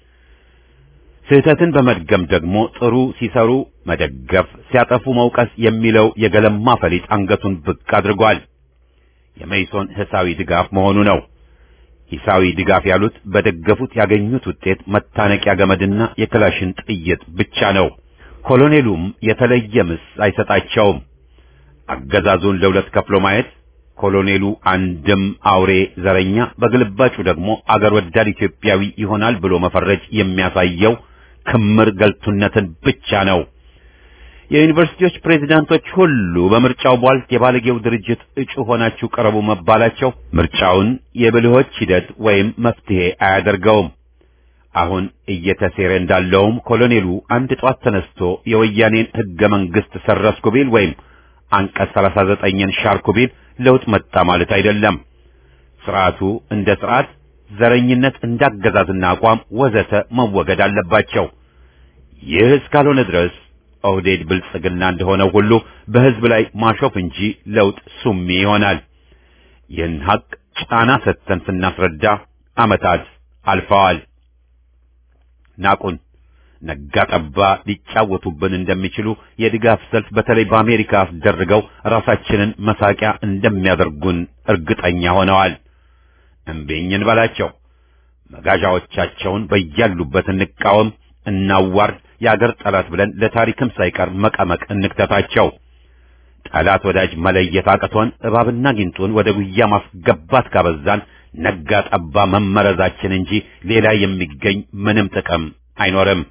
[SPEAKER 1] ስህተትን በመድገም ደግሞ ጥሩ ሲሰሩ መደገፍ፣ ሲያጠፉ መውቀስ የሚለው የገለማ ፈሊጥ አንገቱን ብቅ አድርጓል። የመይሶን ሂሳዊ ድጋፍ መሆኑ ነው። ሂሳዊ ድጋፍ ያሉት በደገፉት ያገኙት ውጤት መታነቂያ ገመድና የክላሽን ጥይት ብቻ ነው። ኮሎኔሉም የተለየ ምስ አይሰጣቸውም። አገዛዙን ለሁለት ከፍሎ ማየት ኮሎኔሉ አንድም አውሬ ዘረኛ፣ በግልባጩ ደግሞ አገር ወዳድ ኢትዮጵያዊ ይሆናል ብሎ መፈረጅ የሚያሳየው ክምር ገልቱነትን ብቻ ነው። የዩኒቨርሲቲዎች ፕሬዝዳንቶች ሁሉ በምርጫው ቧልት የባለጌው ድርጅት እጩ ሆናችሁ ቀረቡ መባላቸው ምርጫውን የብልሆች ሂደት ወይም መፍትሄ አያደርገውም። አሁን እየተሴረ እንዳለውም ኮሎኔሉ አንድ ጧት ተነስቶ የወያኔን ሕገ መንግሥት ሰረስኩ ቢል ወይም አንቀጽ 39ን ሻርኩ ቢል ለውጥ መጣ ማለት አይደለም። ስርዓቱ እንደ ስርዓት፣ ዘረኝነት እንዳገዛዝና አቋም ወዘተ መወገድ አለባቸው። ይህ እስካልሆነ ድረስ ኦህዴድ ብልጽግና እንደሆነው ሁሉ በሕዝብ ላይ ማሾፍ እንጂ ለውጥ ሱሚ ይሆናል። ይህን ሐቅ ጫና ሰጥተን ስናስረዳ ዓመታት አልፈዋል። ናቁን። ነጋ ጠባ ሊጫወቱብን እንደሚችሉ የድጋፍ ሰልፍ በተለይ በአሜሪካ አስደርገው ራሳችንን መሳቂያ እንደሚያደርጉን እርግጠኛ ሆነዋል። እምቢኝን በላቸው። መጋዣዎቻቸውን በያሉበት እንቃወም፣ እናዋርድ፣ የአገር ጠላት ብለን ለታሪክም ሳይቀር መቀመቅ እንክተታቸው። ጠላት ወዳጅ መለየት አቅቶን እባብና ጊንጡን ወደ ጉያ ማስገባት ካበዛን ነጋ ጠባ መመረዛችን እንጂ ሌላ የሚገኝ ምንም ጥቅም አይኖርም።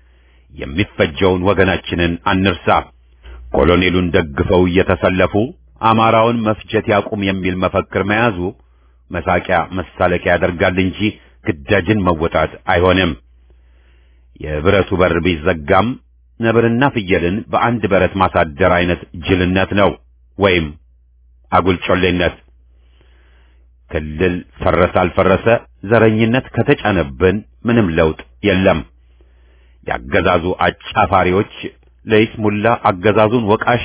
[SPEAKER 1] የሚፈጀውን ወገናችንን አንርሳ። ኮሎኔሉን ደግፈው እየተሰለፉ አማራውን መፍጀት ያቁም የሚል መፈክር መያዙ መሳቂያ መሳለቂያ ያደርጋል እንጂ ግዳጅን መወጣት አይሆንም። የብረቱ በር ቢዘጋም ነብርና ፍየልን በአንድ በረት ማሳደር አይነት ጅልነት ነው ወይም አጉል ጮሌነት። ክልል ፈረሰ አልፈረሰ ዘረኝነት ከተጫነብን ምንም ለውጥ የለም። ያገዛዙ አጫፋሪዎች ለይስሙላ አገዛዙን ወቃሽ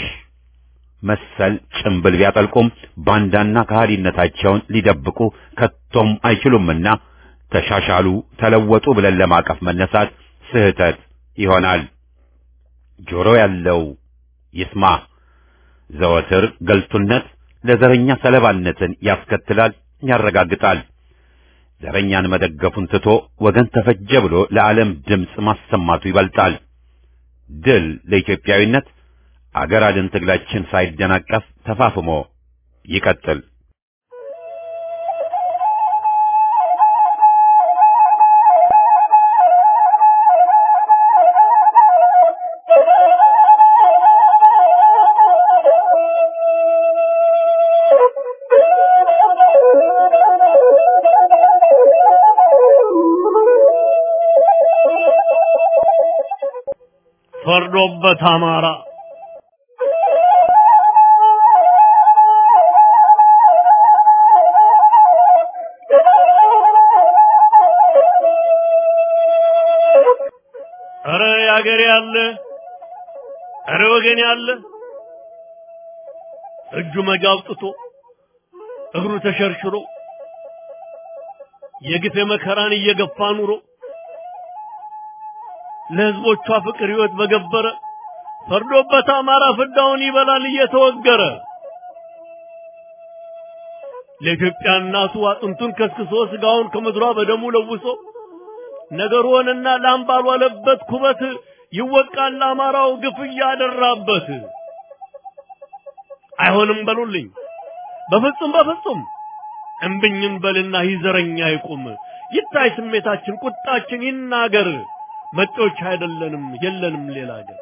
[SPEAKER 1] መሰል ጭምብል ቢያጠልቁም ባንዳና ከሃዲነታቸውን ሊደብቁ ከቶም አይችሉምና ተሻሻሉ፣ ተለወጡ ብለን ለማቀፍ መነሳት ስህተት ይሆናል። ጆሮ ያለው ይስማ። ዘወትር ገልቱነት ለዘረኛ ሰለባነትን ያስከትላል፣ ያረጋግጣል። ዘረኛን መደገፉን ትቶ ወገን ተፈጀ ብሎ ለዓለም ድምፅ ማሰማቱ ይበልጣል። ድል ለኢትዮጵያዊነት። አገር አድን ትግላችን ሳይደናቀፍ ተፋፍሞ ይቀጥል።
[SPEAKER 4] ፈርዶበት አማራ ኧረ ያገሬ ያለ ኧረ ወገን ያለ እጁ መጋ አውጥቶ እግሩ ተሸርሽሮ የግፍ መከራን እየገፋ ኑሮ ለሕዝቦቿ ፍቅር ሕይወት በገበረ ፈርዶበት አማራ ፍዳውን ይበላል እየተወገረ ለኢትዮጵያ እናቱ አጥንቱን ከስክሶ ስጋውን ከምድሯ በደሙ ለውሶ ነገር ሆነና ላም ባልዋለበት ኩበት ይወቃል አማራው ግፍ እያደራበት። አይሆንም በሉልኝ በፍጹም በፍጹም እምብኝን በልና ይዘረኛ ይቁም ይታይ ስሜታችን ቁጣችን ይናገር መጤዎች አይደለንም የለንም ሌላ ሀገር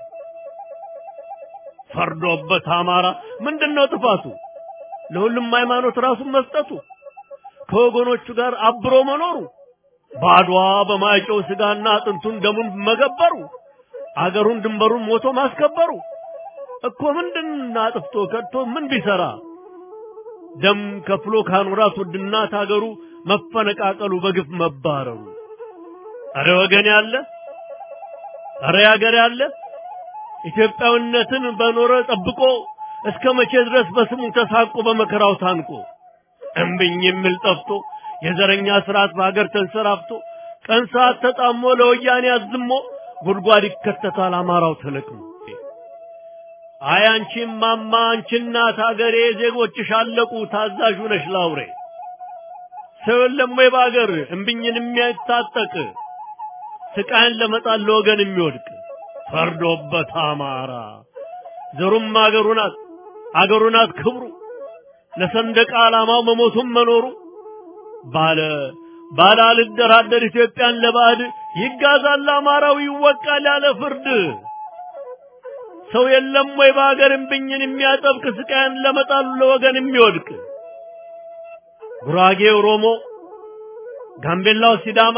[SPEAKER 4] ፈርዶበት አማራ ምንድነው ጥፋቱ ለሁሉም ሃይማኖት ራሱን መስጠቱ ከወገኖቹ ጋር አብሮ መኖሩ ባድዋ በማይጨው ስጋና አጥንቱን ደሙን መገበሩ አገሩን ድንበሩን ሞቶ ማስከበሩ እኮ ምንድን አጥፍቶ ከድቶ ምን ቢሰራ ደም ከፍሎ ካኖራት ውድናት አገሩ መፈነቃቀሉ በግፍ መባረሩ አረ ወገን ያለ አረ ያገር ያለ ኢትዮጵያዊነትን በኖረ ጠብቆ እስከ መቼ ድረስ በስሙ ተሳቆ በመከራው ታንቆ እምብኝ የሚል ጠፍቶ የዘረኛ ስርዓት በሀገር ተንሰራፍቶ ቀን ሰዓት ተጣሞ ለወያኔ አዝሞ ጉድጓድ ይከተታል አማራው ተለቅሞ። አይ አንቺም ማማ አንቺ እናት ሀገሬ ዜጎችሽ አለቁ ታዛዥ ነሽ ላውሬ ሰው የለም ወይ በሀገር እምብኝን የሚያታጠቅ ስቃይን ለመጣል ለወገን የሚወድቅ ፈርዶበት አማራ ዘሩም አገሩ ናት አገሩ ናት ክብሩ ለሰንደቅ ዓላማው መሞቱም መኖሩ ባለ ባለ አልደራደር ኢትዮጵያን ለባዕድ ይጋዛል አማራው ይወቃል ያለ ፍርድ ሰው የለም ወይ በሀገር እምብኝን የሚያጠብቅ ስቃያን ለመጣሉ ለወገን የሚወድቅ ጉራጌ ኦሮሞ፣ ጋምቤላው ሲዳማ፣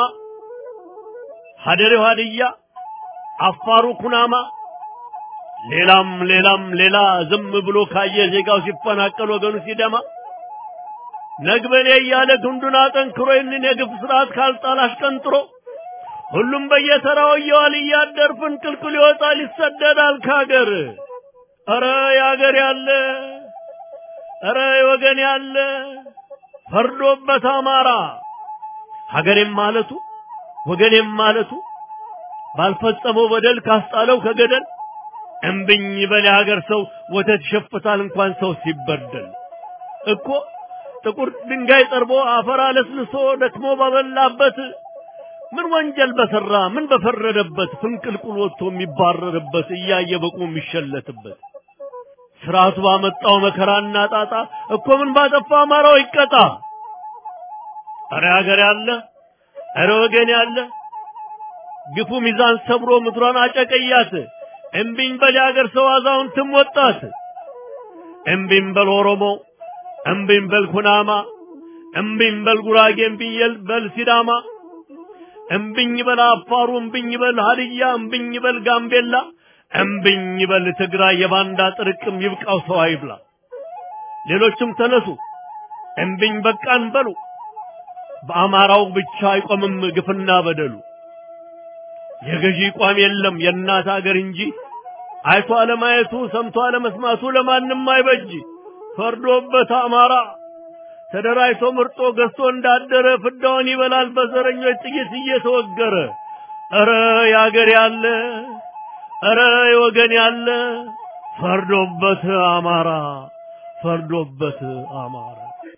[SPEAKER 4] ሀደሬው ሀድያ፣ አፋሩ ኩናማ ሌላም ሌላም ሌላ ዝም ብሎ ካየ ዜጋው ሲፈናቀል ወገኑ ሲደማ ነግበኔ እያለ ክንዱን አጠንክሮ ይህንን የግፍ ስርዓት ካልጣል አሽቀንጥሮ ሁሉም በየተራው እየዋል እያደር ፍንቅልቅል ይወጣል ይሰደዳል ከሀገር። ኧረ የሀገር ያለ ኧረ የወገን ያለ ፈርዶበት አማራ ሀገሬም ማለቱ ወገኔም ማለቱ ባልፈጸመው በደል ካስጣለው ከገደል እምብኝ በል የሀገር ሰው ወተት ይሸፍታል እንኳን ሰው ሲበደል እኮ ጥቁር ድንጋይ ጠርቦ አፈር አለስልሶ ደክሞ ባበላበት ምን ወንጀል በሰራ ምን በፈረደበት ፍንቅልቁል ወጥቶ የሚባረርበት እያየ በቁ የሚሸለትበት ስርዓቱ ባመጣው መከራና ጣጣ እኮ ምን ባጠፋ አማራው ይቀጣ። አረ ሀገር ያለ አረ ወገን ያለ ግፉ ሚዛን ሰብሮ ምድሯን አጨቀያት። እምቢኝ በል የሀገር ሰው አዛውንትም ወጣት። እምቢኝ በል ኦሮሞ፣ እምቢኝ በል ኩናማ፣ እምቢኝ በል ጉራጌ፣ እምቢኝ በል ሲዳማ፣ እምቢኝ በል አፋሩ፣ እምቢኝ በል ሀድያ፣ እምቢኝ በል ጋምቤላ፣ እምቢኝ በል ትግራይ። የባንዳ ጥርቅም ይብቃው ሰው አይብላ። ሌሎችም ተነሱ እምቢኝ በቃን በሉ። በአማራው ብቻ አይቆምም ግፍና በደሉ። የገዢ ቋም የለም የእናት አገር እንጂ አይቶ አለማየቱ ሰምቶ አለመስማቱ ለማንም አይበጅ። ፈርዶበት አማራ ተደራጅቶ ምርጦ ገዝቶ እንዳደረ ፍዳውን ይበላል በዘረኞች ጥይት እየተወገረ። ኧረ የአገር ያለ ኧረ የወገን ያለ ፈርዶበት አማራ ፈርዶበት አማራ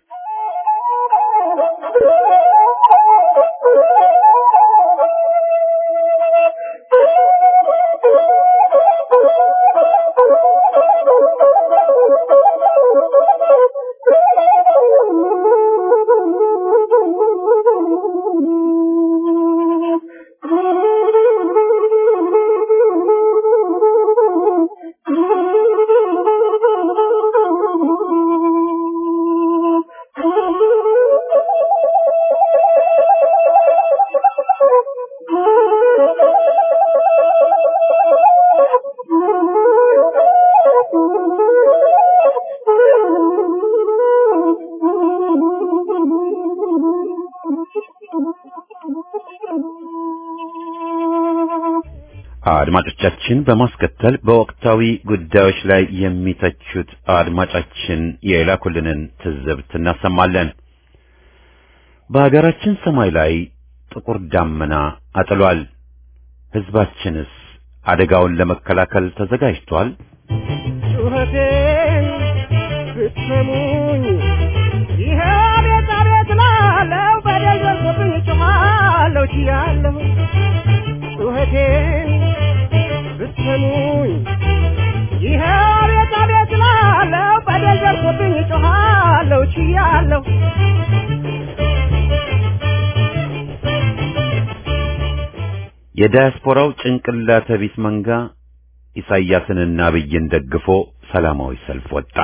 [SPEAKER 1] አድማጮቻችን በማስከተል በወቅታዊ ጉዳዮች ላይ የሚተቹት አድማጫችን የላኩልንን ትዝብት እናሰማለን። በሀገራችን ሰማይ ላይ ጥቁር ዳመና አጥሏል። ሕዝባችንስ አደጋውን ለመከላከል ተዘጋጅቷል?
[SPEAKER 2] ጩኸቴን ብትሰሙኝ ይሄ ቤት አቤት ላለው በደል ደርሶብኝ ጮኻለሁ ችያለሁ ጩኸቴን ብትሰሙኝ ይሄ ቤት አቤት ላለው በደል ደርሶብኝ ጮኻለሁ ችያለሁ
[SPEAKER 1] የዳያስፖራው ጭንቅላተ ቢስ መንጋ ኢሳይያስንና አብይን ደግፎ ሰላማዊ ሰልፍ ወጣ።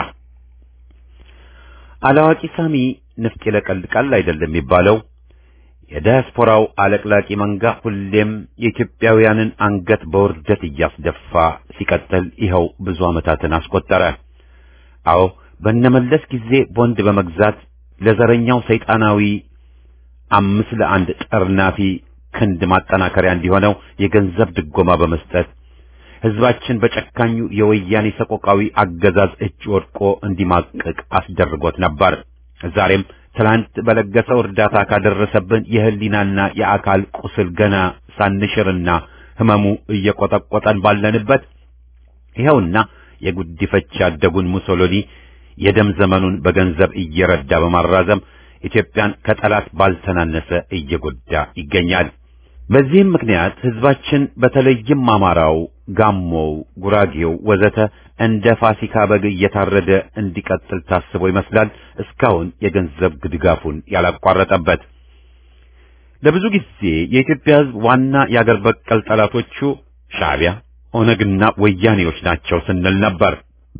[SPEAKER 1] አላዋቂ ሳሚ ንፍጥ ይለቀልቃል አይደለም የሚባለው። የዳያስፖራው አለቅላቂ መንጋ ሁሌም የኢትዮጵያውያንን አንገት በውርደት እያስደፋ ሲቀጥል ይኸው ብዙ ዓመታትን አስቆጠረ። አዎ በነመለስ ጊዜ ቦንድ በመግዛት ለዘረኛው ሰይጣናዊ አምስት ለአንድ ጠርናፊ ክንድ ማጠናከሪያ እንዲሆነው የገንዘብ ድጎማ በመስጠት ሕዝባችን በጨካኙ የወያኔ ሰቆቃዊ አገዛዝ እጅ ወድቆ እንዲማቅቅ አስደርጎት ነበር። ዛሬም ትላንት በለገሰው እርዳታ ካደረሰብን የህሊናና የአካል ቁስል ገና ሳንሽርና ህመሙ እየቆጠቆጠን ባለንበት ይኸውና የጉዲፈቻ ያደጉን ሙሶሎኒ የደም ዘመኑን በገንዘብ እየረዳ በማራዘም ኢትዮጵያን ከጠላት ባልተናነሰ እየጎዳ ይገኛል። በዚህም ምክንያት ህዝባችን በተለይም አማራው፣ ጋሞው፣ ጉራጌው ወዘተ እንደ ፋሲካ በግ እየታረደ እንዲቀጥል ታስቦ ይመስላል እስካሁን የገንዘብ ድጋፉን ያላቋረጠበት። ለብዙ ጊዜ የኢትዮጵያ ህዝብ ዋና የአገር በቀል ጠላቶቹ ሻዕቢያ፣ ኦነግና ወያኔዎች ናቸው ስንል ነበር።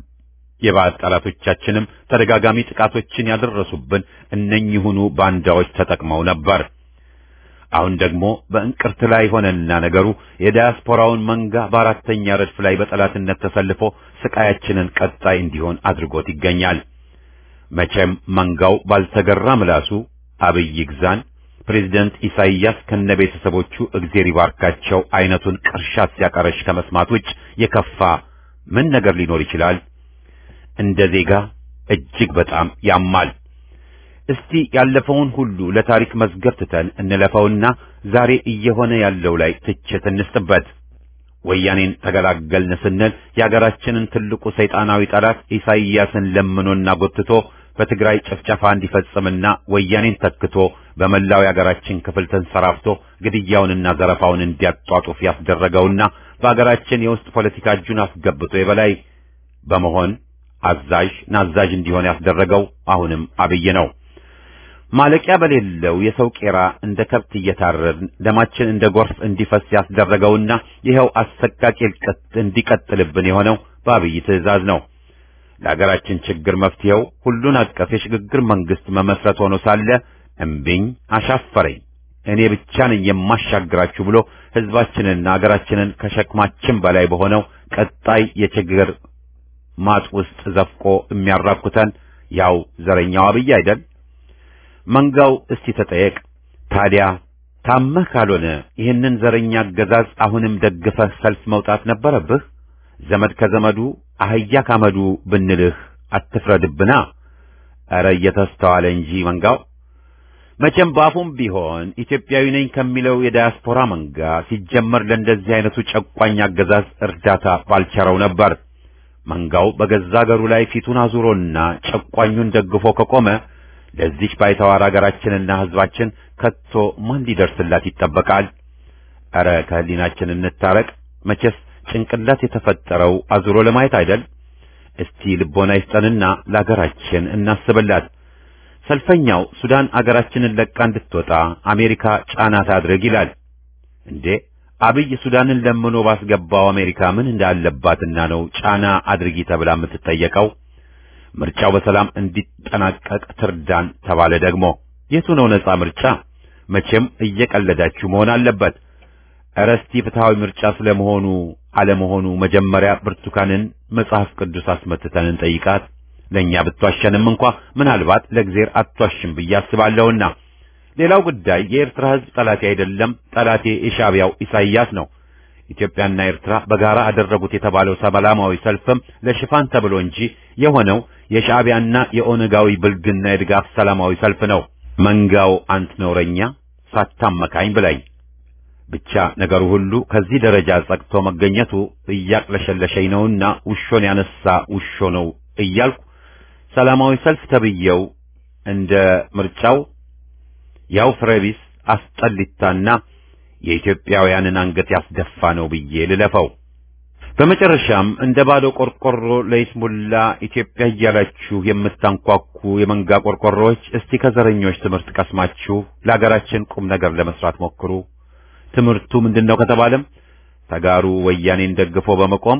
[SPEAKER 1] የባዕድ ጠላቶቻችንም ተደጋጋሚ ጥቃቶችን ያደረሱብን እነኚሁኑ ባንዳዎች ተጠቅመው ነበር። አሁን ደግሞ በእንቅርት ላይ ሆነና ነገሩ የዲያስፖራውን መንጋ በአራተኛ ረድፍ ላይ በጠላትነት ተሰልፎ ስቃያችንን ቀጣይ እንዲሆን አድርጎት ይገኛል። መቼም መንጋው ባልተገራ ምላሱ አብይ ይግዛን፣ ፕሬዝደንት ኢሳይያስ ከነ ቤተሰቦቹ እግዜር ይባርካቸው አይነቱን ቅርሻት ሲያቀረሽ ከመስማት ውጭ የከፋ ምን ነገር ሊኖር ይችላል? እንደ ዜጋ እጅግ በጣም ያማል። እስቲ ያለፈውን ሁሉ ለታሪክ መዝገብ ትተን እንለፈውና ዛሬ እየሆነ ያለው ላይ ትችት እንስጥበት። ወያኔን ተገላገልን ስንል የአገራችንን ትልቁ ሰይጣናዊ ጠላት ኢሳይያስን ለምኖና ጎትቶ በትግራይ ጭፍጨፋ እንዲፈጽምና ወያኔን ተክቶ በመላው የአገራችን ክፍል ተንሰራፍቶ ግድያውንና ዘረፋውን እንዲያጧጡፍ ያስደረገውና በአገራችን የውስጥ ፖለቲካ እጁን አስገብቶ የበላይ በመሆን አዛዥ ናዛዥ እንዲሆን ያስደረገው አሁንም አብይ ነው። ማለቂያ በሌለው የሰው ቄራ እንደ ከብት እየታረድን ደማችን እንደ ጎርፍ እንዲፈስ ያስደረገውና ይኸው አሰቃቂ እልቀት እንዲቀጥልብን የሆነው በአብይ ትዕዛዝ ነው። ለሀገራችን ችግር መፍትሄው ሁሉን አቀፍ የሽግግር መንግስት መመስረት ሆኖ ሳለ እምቢኝ አሻፈረኝ እኔ ብቻ ነኝ የማሻግራችሁ ብሎ ህዝባችንና ሀገራችንን ከሸክማችን በላይ በሆነው ቀጣይ የችግር ማጥ ውስጥ ዘፍቆ የሚያራኩተን ያው ዘረኛው አብይ አይደል? መንጋው እስቲ ተጠየቅ። ታዲያ ታመህ ካልሆነ ይህንን ዘረኛ አገዛዝ አሁንም ደግፈህ ሰልፍ መውጣት ነበረብህ። ዘመድ ከዘመዱ አህያ ካመዱ ብንልህ አትፍረድብና። ኧረ እየተስተዋለ እንጂ መንጋው መቼም ባፉም ቢሆን ኢትዮጵያዊ ነኝ ከሚለው የዳያስፖራ መንጋ ሲጀመር ለእንደዚህ አይነቱ ጨቋኝ አገዛዝ እርዳታ ባልቸረው ነበር። መንጋው በገዛ አገሩ ላይ ፊቱን አዙሮና ጨቋኙን ደግፎ ከቆመ ለዚች ባይተዋር አገራችንና ሕዝባችን ከቶ ማን ሊደርስላት ይጠበቃል? ኧረ ከህሊናችን እንታረቅ። መቼስ ጭንቅላት የተፈጠረው አዙሮ ለማየት አይደል? እስቲ ልቦና ይስጠንና ለአገራችን እናስብላት። ሰልፈኛው ሱዳን አገራችንን ለቃ እንድትወጣ አሜሪካ ጫና ታድርግ ይላል። እንዴ አብይ ሱዳንን ለምኖ ባስገባው አሜሪካ ምን እንዳለባትና ነው ጫና አድርጊ ተብላ የምትጠየቀው? ምርጫው በሰላም እንዲጠናቀቅ ትርዳን ተባለ ደግሞ የቱ ነው ነጻ ምርጫ? መቼም እየቀለዳችሁ መሆን አለበት። ኧረ እስቲ ፍትሐዊ ምርጫ ስለመሆኑ አለመሆኑ መጀመሪያ ብርቱካንን መጽሐፍ ቅዱስ አስመትተን እንጠይቃት። ለእኛ ብትዋሸንም እንኳ ምናልባት ለእግዜር አትዋሽም ብዬ አስባለሁና። ሌላው ጉዳይ የኤርትራ ሕዝብ ጠላቴ አይደለም፣ ጠላቴ የሻዕቢያው ኢሳይያስ ነው። ኢትዮጵያና ኤርትራ በጋራ አደረጉት የተባለው ሰላማዊ ሰልፍም ለሽፋን ተብሎ እንጂ የሆነው የሻዕቢያና የኦነጋዊ ብልግና የድጋፍ ሰላማዊ ሰልፍ ነው። መንጋው አንት ነውረኛ ሳታመካኝ ብላኝ። ብቻ ነገሩ ሁሉ ከዚህ ደረጃ ጸቅቶ መገኘቱ እያቅለሸለሸኝ ነውና ውሾን ያነሳ ውሾ ነው እያልኩ ሰላማዊ ሰልፍ ተብየው እንደ ምርጫው ያው ፍሬቢስ አስጠሊታና የኢትዮጵያውያንን አንገት ያስደፋ ነው ብዬ ልለፈው። በመጨረሻም እንደ ባዶ ቆርቆሮ ለይስሙላ ኢትዮጵያ እያላችሁ የምታንኳኩ የመንጋ ቆርቆሮዎች እስቲ ከዘረኞች ትምህርት ቀስማችሁ ለሀገራችን ቁም ነገር ለመስራት ሞክሩ። ትምህርቱ ምንድነው ከተባለም ተጋሩ ወያኔን ደግፎ በመቆም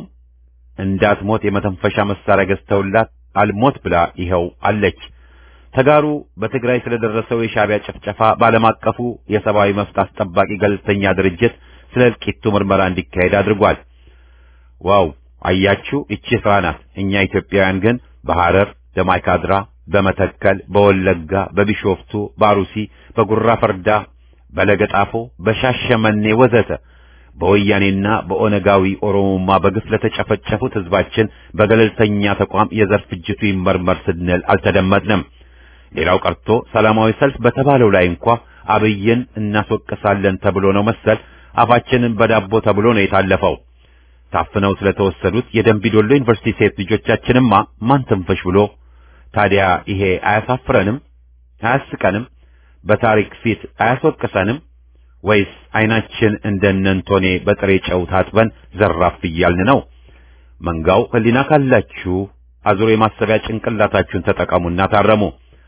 [SPEAKER 1] እንዳትሞት የመተንፈሻ መሳሪያ ገዝተውላት አልሞት ብላ ይኸው አለች። ተጋሩ በትግራይ ስለደረሰው የሻዕቢያ ጭፍጨፋ በዓለም አቀፉ የሰብአዊ መብት አስጠባቂ ገለልተኛ ድርጅት ስለ እልቂቱ ምርመራ እንዲካሄድ አድርጓል። ዋው አያችሁ፣ እቺ ስራ ናት። እኛ ኢትዮጵያውያን ግን በሐረር፣ በማይካድራ፣ በመተከል፣ በወለጋ፣ በቢሾፍቱ፣ በአሩሲ፣ በጉራ ፈርዳ፣ በለገጣፎ፣ በሻሸመኔ ወዘተ በወያኔና በኦነጋዊ ኦሮሞማ በግፍ ለተጨፈጨፉት ህዝባችን በገለልተኛ ተቋም የዘር ፍጅቱ ይመርመር ስንል አልተደመጥንም። ሌላው ቀርቶ ሰላማዊ ሰልፍ በተባለው ላይ እንኳ አብይን እናስወቅሳለን ተብሎ ነው መሰል አፋችንን በዳቦ ተብሎ ነው የታለፈው። ታፍነው ስለተወሰዱት የደንቢዶሎ ዩኒቨርሲቲ ሴት ልጆቻችንማ ማን ትንፍሽ ብሎ ታዲያ ይሄ አያሳፍረንም? አያስቀንም? በታሪክ ፊት አያስወቅሰንም? ወይስ አይናችን እንደነንቶኔ በጥሬ ጨው ታጥበን ዘራፍ እያልን ነው? መንጋው ህሊና ካላችሁ አዙሮ የማሰቢያ ጭንቅላታችሁን ተጠቀሙና ታረሙ።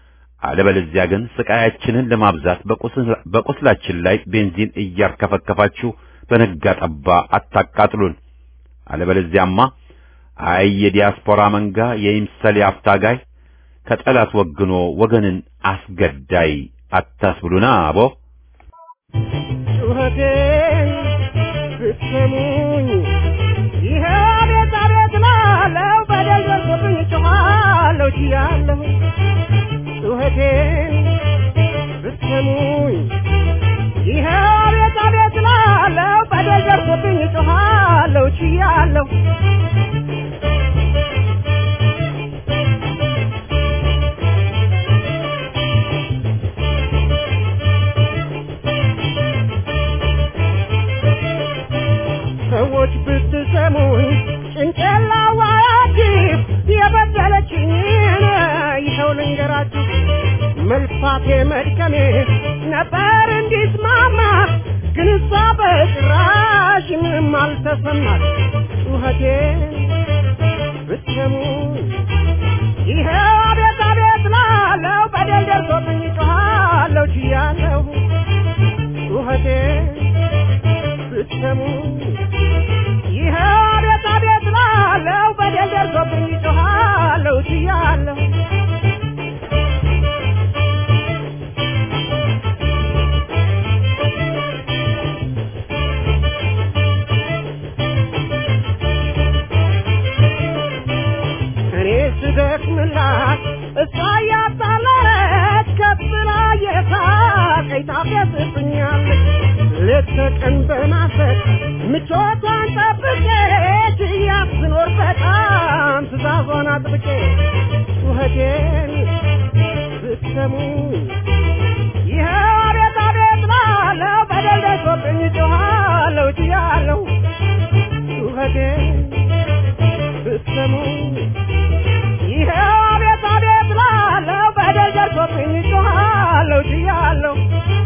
[SPEAKER 1] አለበለዚያ ግን ስቃያችንን ለማብዛት በቁስላችን ላይ ቤንዚን እያርከፈከፋችሁ በነጋ ጠባ አታቃጥሉን። አለበለዚያማ አይ የዲያስፖራ መንጋ የይምሰል አፍታጋይ ከጠላት ወግኖ ወገንን አስገዳይ አታስብሉና አቦ
[SPEAKER 2] ጩኸቴን ብትሰሙኝ ይሄ ቤት አቤት ላለው በደል ደርሶብኝ ጮኻለሁ ችያለሁ ጩኸቴን ብትሰሙኝ ይሄ ቤት አቤት ላለው በደል ደርሶብኝ ጮኻለሁ ችያለሁ ሰዎች ብትሰሙኝ ጭንቅላዋያችሁ የበደለችኝን ይኸው ልንገራችሁ መልፋቴ መድከሜ ነበር እንዲስማማ ግን እሷ በጭራሽ ምንም አልተሰማት ጩኸቴን ብትሰሙኝ ይኸው አቤት አቤት ላለው በደል ደርሶብኝ ጮኻለሁ ችያለሁ ጩኸቴን ብትሰሙኝ ይኸው አቤት አቤት ላለው በደል ደርሶብኝ ጮኻለሁ ችያለሁ እኔ ስደክምላት እሷ እያጣለለች ከፍ ብላ የሳቀኝ ታፌዝብኛለች ሌት ተቀን በማሰብ ምቾቷን ጠብቄ ችያት ስኖር በጣም ትእዛዟን አጥብቄ ጩኸቴን ብትሰሙኝ ይኸው አቤት አቤት ላለው በደል ደርሶብኝ ጮኻለሁ ችያለሁ ጩኸቴን ብትሰሙኝ ይኸው አቤት አቤት ላለው በደል ደርሶብኝ ጮኻለሁ ችያለሁ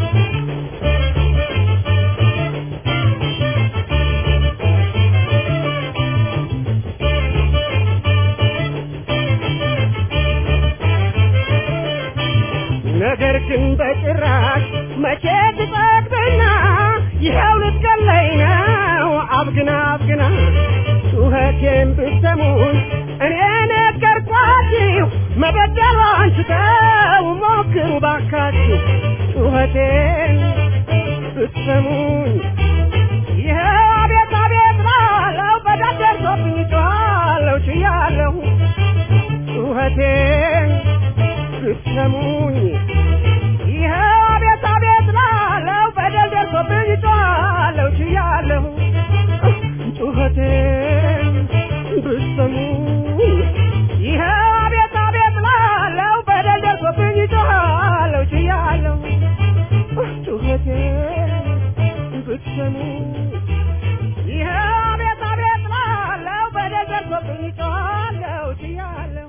[SPEAKER 2] ነገር ግን በጭራሽ መቼ ትጠግብና ይኸው ልትገለኝ ነው አብግና አብግና ጩኸቴን ብትሰሙኝ እኔ ነገርኳችሁ መበደሏን ስተው ሞክሩ ባካችሁ ጩኸቴን ብትሰሙኝ ይኸው አቤት አቤት ላለው በደል ደርሶብኝ ጮኻለሁ ችያለሁ ጩኸቴን ብትሰሙኝ ይኸው አቤት አቤት ላለው በደል ደርሶብኝ ጮኻለሁ ችያለሁ ጩኸቴን ብትሰሙኝ ይኸው አቤት አቤት ላለው በደል ደርሶብኝ ጮኻለሁ ችያለሁ ጩኸቴን ብትሰሙኝ ይኸው አቤት አቤት ላለው በደል ደርሶብኝ ጮኻለሁ ችያለሁ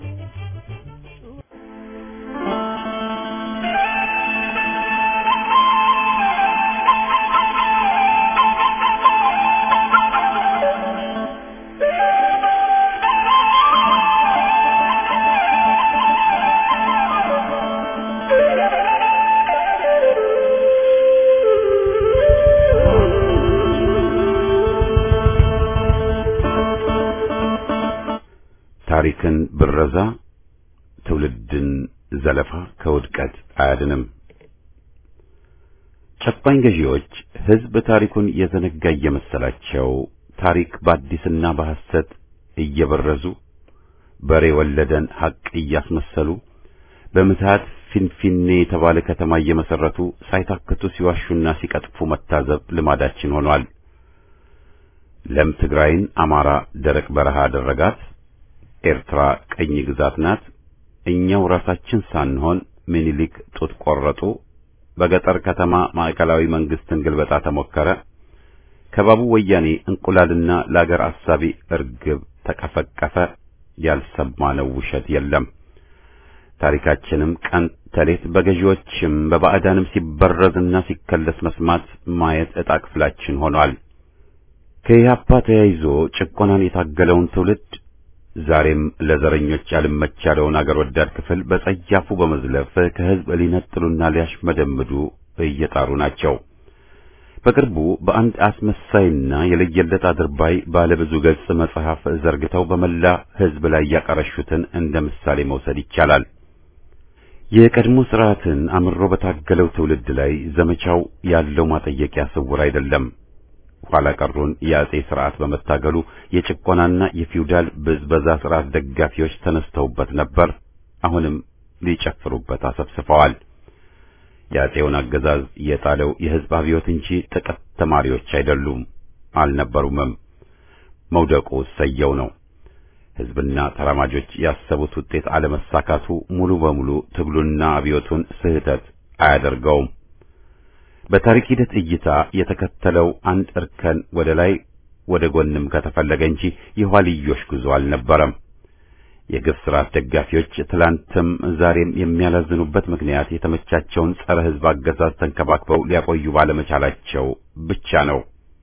[SPEAKER 1] ታሪክን ብረዛ ትውልድን ዘለፋ ከውድቀት አያድንም። ጨቋኝ ገዢዎች ሕዝብ ታሪኩን የዘነጋ እየመሰላቸው ታሪክ በአዲስና በሐሰት እየበረዙ በሬ ወለደን ሐቅ እያስመሰሉ በምትሃት ፊንፊኔ የተባለ ከተማ እየመሰረቱ ሳይታክቱ ሲዋሹና ሲቀጥፉ መታዘብ ልማዳችን ሆኗል። ለም ትግራይን አማራ ደረቅ በረሃ አደረጋት። ኤርትራ ቀኝ ግዛት ናት። እኛው ራሳችን ሳንሆን ምኒልክ ጡት ቆረጡ። በገጠር ከተማ ማዕከላዊ መንግስትን ግልበጣ ተሞከረ። ከባቡ ወያኔ እንቁላልና ለአገር አሳቢ እርግብ ተቀፈቀፈ። ያልሰማነው ውሸት የለም። ታሪካችንም ቀን ተሌት በገዢዎችም በባዕዳንም ሲበረዝና ሲከለስ መስማት ማየት ዕጣ ክፍላችን ሆኗል። ከኢህአፓ ተያይዞ ጭቆናን የታገለውን ትውልድ ዛሬም ለዘረኞች ያልመች ያለውን አገር ወዳድ ክፍል በጸያፉ በመዝለፍ ከህዝብ ሊነጥሉና ሊያሽመደምዱ እየጣሩ ናቸው። በቅርቡ በአንድ አስመሳይና የለየለት አድርባይ ባለብዙ ገጽ መጽሐፍ ዘርግተው በመላ ሕዝብ ላይ ያቀረሹትን እንደ ምሳሌ መውሰድ ይቻላል። የቀድሞ ስርዓትን አምሮ በታገለው ትውልድ ላይ ዘመቻው ያለው ማጠየቂያ ስውር አይደለም። ኋላ ቀሩን የአጼ ስርዓት በመታገሉ የጭቆናና የፊውዳል ብዝበዛ ስርዓት ደጋፊዎች ተነስተውበት ነበር። አሁንም ሊጨፍሩበት አሰብስፈዋል። የአጼውን አገዛዝ የጣለው የሕዝብ አብዮት እንጂ ጥቂት ተማሪዎች አይደሉም፣ አልነበሩምም። መውደቁ ሰየው ነው። ሕዝብና ተራማጆች ያሰቡት ውጤት አለመሳካቱ ሙሉ በሙሉ ትግሉና አብዮቱን ስህተት አያደርገውም። በታሪክ ሂደት እይታ የተከተለው አንድ እርከን ወደ ላይ ወደ ጎንም ከተፈለገ እንጂ የኋልዮሽ ጉዞ አልነበረም። የግፍ ስርዓት ደጋፊዎች ትላንትም ዛሬም የሚያላዝኑበት ምክንያት የተመቻቸውን ጸረ ሕዝብ አገዛዝ ተንከባክበው ሊያቆዩ ባለመቻላቸው ብቻ ነው።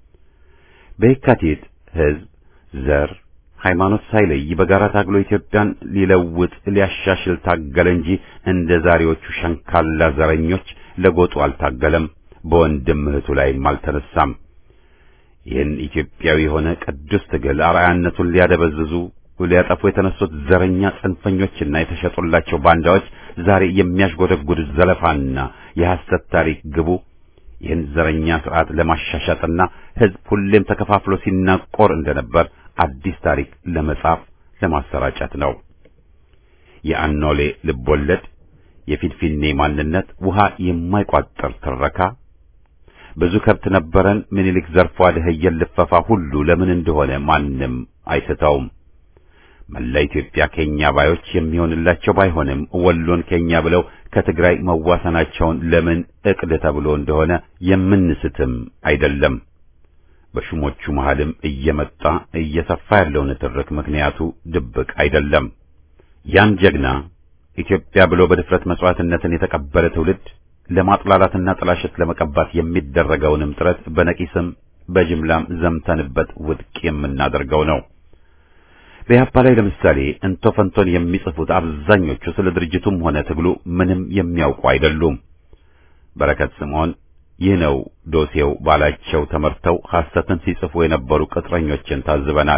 [SPEAKER 1] በየካቲት ሕዝብ ዘር፣ ሃይማኖት ሳይለይ በጋራ ታግሎ ኢትዮጵያን ሊለውጥ ሊያሻሽል ታገለ እንጂ እንደ ዛሬዎቹ ሸንካላ ዘረኞች ለጎጡ አልታገለም። በወንድም እህቱ ላይም አልተነሳም። ይህን ኢትዮጵያዊ የሆነ ቅዱስ ትግል አርአያነቱን ሊያደበዝዙ ሊያጠፉ የተነሱት ዘረኛ ጽንፈኞችና የተሸጡላቸው ባንዳዎች ዛሬ የሚያሽጎደጉድ ዘለፋና የሐሰት ታሪክ ግቡ ይህን ዘረኛ ስርዓት ለማሻሻጥና ሕዝብ ሁሌም ተከፋፍሎ ሲናቆር እንደነበር አዲስ ታሪክ ለመጻፍ ለማሰራጨት ነው። የአኖሌ ልቦለድ፣ የፊንፊኔ ማንነት፣ ውሃ የማይቋጠር ትረካ፣ ብዙ ከብት ነበረን ምኒልክ ዘርፎ አደኸየን ልፈፋ ሁሉ ለምን እንደሆነ ማንም አይስተውም። መላ ኢትዮጵያ ኬኛ ባዮች የሚሆንላቸው ባይሆንም ወሎን ኬኛ ብለው ከትግራይ መዋሰናቸውን ለምን እቅድ ተብሎ እንደሆነ የምንስትም አይደለም። በሹሞቹ መሃልም እየመጣ እየሰፋ ያለው ንትርክ ምክንያቱ ድብቅ አይደለም። ያን ጀግና ኢትዮጵያ ብሎ በድፍረት መስዋዕትነትን የተቀበለ ትውልድ ለማጥላላትና ጥላሸት ለመቀባት የሚደረገውንም ጥረት በነቂስም በጅምላም ዘምተንበት ውድቅ የምናደርገው ነው። በኢህአፓ ላይ ለምሳሌ እንቶ ፈንቶን የሚጽፉት አብዛኞቹ ስለ ድርጅቱም ሆነ ትግሉ ምንም የሚያውቁ አይደሉም። በረከት ስምዖን ይህ ነው ዶሴው ባላቸው ተመርተው ሐሰትን ሲጽፉ የነበሩ ቅጥረኞችን ታዝበናል።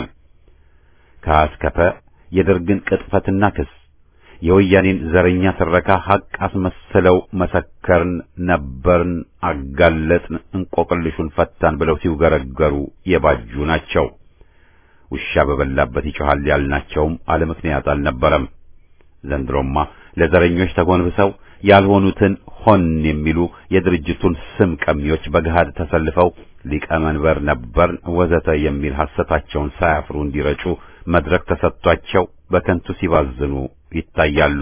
[SPEAKER 1] ከአስከፈ የደርግን ቅጥፈትና ክስ የወያኔን ዘረኛ ትረካ ሐቅ አስመስለው መሰከርን፣ ነበርን፣ አጋለጥን፣ እንቆቅልሹን ፈታን ብለው ሲውገረገሩ የባጁ ናቸው። ውሻ በበላበት ይጮሃል ያልናቸውም አለ ምክንያት አልነበረም። ዘንድሮማ ለዘረኞች ተጎንብሰው ያልሆኑትን ሆን የሚሉ የድርጅቱን ስም ቀሚዎች በገሃድ ተሰልፈው ሊቀመንበር ነበርን ወዘተ የሚል ሐሰታቸውን ሳያፍሩ እንዲረጩ መድረክ ተሰጥቷቸው በከንቱ ሲባዝኑ ይታያሉ።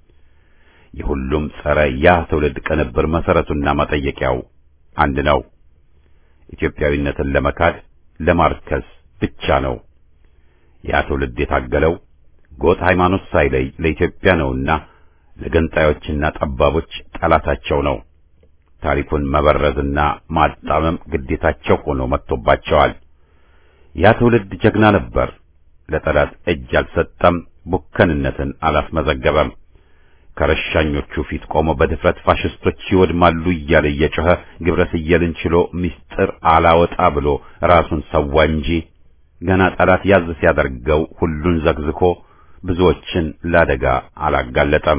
[SPEAKER 1] የሁሉም ጸረ ያ ትውልድ ቅንብር መሰረቱና መጠየቂያው አንድ ነው። ኢትዮጵያዊነትን ለመካድ ለማርከስ ብቻ ነው። ያ ትውልድ የታገለው ጎጥ ሃይማኖት ሳይለይ ለኢትዮጵያ ነውና ለገንጣዮችና ጠባቦች ጠላታቸው ነው። ታሪኩን መበረዝና ማጣመም ግዴታቸው ሆኖ መጥቶባቸዋል። ያ ትውልድ ጀግና ነበር። ለጠላት እጅ አልሰጠም፣ ቡከንነትን አላስመዘገበም። ከረሻኞቹ ፊት ቆሞ በድፍረት ፋሽስቶች ይወድማሉ እያለ እየጮኸ ግብረ ስየልን ችሎ ምስጢር አላወጣ ብሎ ራሱን ሰዋ እንጂ ገና ጠላት ያዝ ሲያደርገው ሁሉን ዘግዝኮ ብዙዎችን ለአደጋ አላጋለጠም።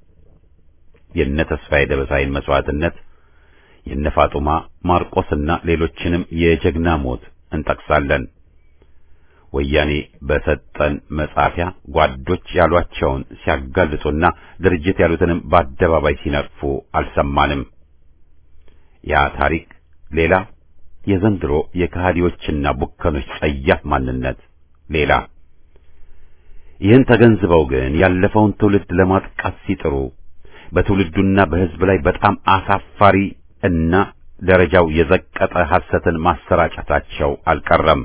[SPEAKER 1] የነ ተስፋዬ ደበሳይን መስዋዕትነት የነ ፋጡማ ማርቆስና ሌሎችንም የጀግና ሞት እንጠቅሳለን። ወያኔ በሰጠን መጻፊያ ጓዶች ያሏቸውን ሲያጋልጡና ድርጅት ያሉትንም በአደባባይ ሲነቅፉ አልሰማንም። ያ ታሪክ ሌላ፣ የዘንድሮ የከሃዲዎችና ቡከኖች ጸያፍ ማንነት ሌላ። ይህን ተገንዝበው ግን ያለፈውን ትውልድ ለማጥቃት ሲጥሩ በትውልዱና በሕዝብ ላይ በጣም አሳፋሪ እና ደረጃው የዘቀጠ ሐሰትን ማሰራጨታቸው አልቀረም።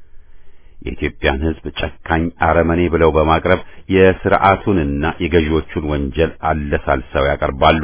[SPEAKER 1] የኢትዮጵያን ሕዝብ ጨካኝ አረመኔ ብለው በማቅረብ የሥርዓቱንና የገዢዎቹን ወንጀል አለሳልሰው ያቀርባሉ።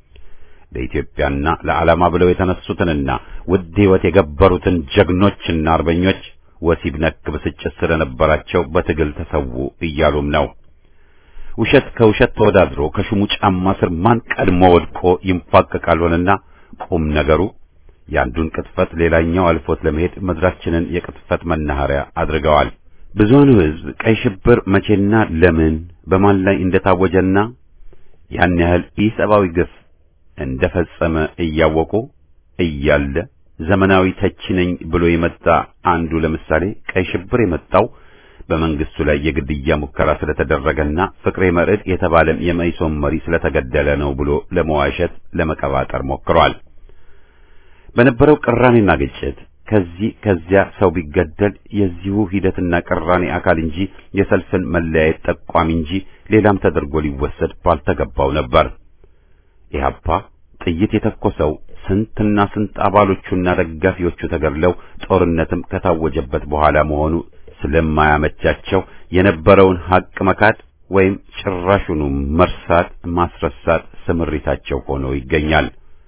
[SPEAKER 1] ለኢትዮጵያና ለዓላማ ብለው የተነሱትንና ውድ ሕይወት የገበሩትን ጀግኖችና አርበኞች ወሲብ ነክ ብስጭት ስለነበራቸው በትግል ተሰዉ እያሉም ነው። ውሸት ከውሸት ተወዳድሮ ከሹሙ ጫማ ስር ማን ቀድሞ ወድቆ ይንፋቀቃል ሆነና ቁም ነገሩ የአንዱን ቅጥፈት ሌላኛው አልፎት ለመሄድ ምድራችንን የቅጥፈት መናኸሪያ አድርገዋል። ብዙሃኑ ሕዝብ ቀይ ሽብር መቼና ለምን በማን ላይ እንደታወጀና ያን ያህል ኢሰብአዊ ግፍ እንደፈጸመ እያወቁ እያለ ዘመናዊ ተቺ ነኝ ብሎ የመጣ አንዱ ለምሳሌ ቀይ ሽብር የመጣው በመንግስቱ ላይ የግድያ ሙከራ ስለተደረገና ፍቅሬ መርዕድ የተባለም የመኢሶን መሪ ስለተገደለ ነው ብሎ ለመዋሸት ለመቀባጠር ሞክሯል። በነበረው ቅራኔና ግጭት ከዚህ ከዚያ ሰው ቢገደል የዚሁ ሂደትና ቅራኔ አካል እንጂ የሰልፍን መለያየት ጠቋሚ እንጂ ሌላም ተደርጎ ሊወሰድ ባልተገባው ነበር። ኢህአፓ ጥይት የተኮሰው ስንትና ስንት አባሎቹና ደጋፊዎቹ ተገድለው ጦርነትም ከታወጀበት በኋላ መሆኑ ስለማያመቻቸው የነበረውን ሐቅ መካድ ወይም ጭራሹኑ መርሳት ማስረሳት ስምሪታቸው ሆኖ ይገኛል።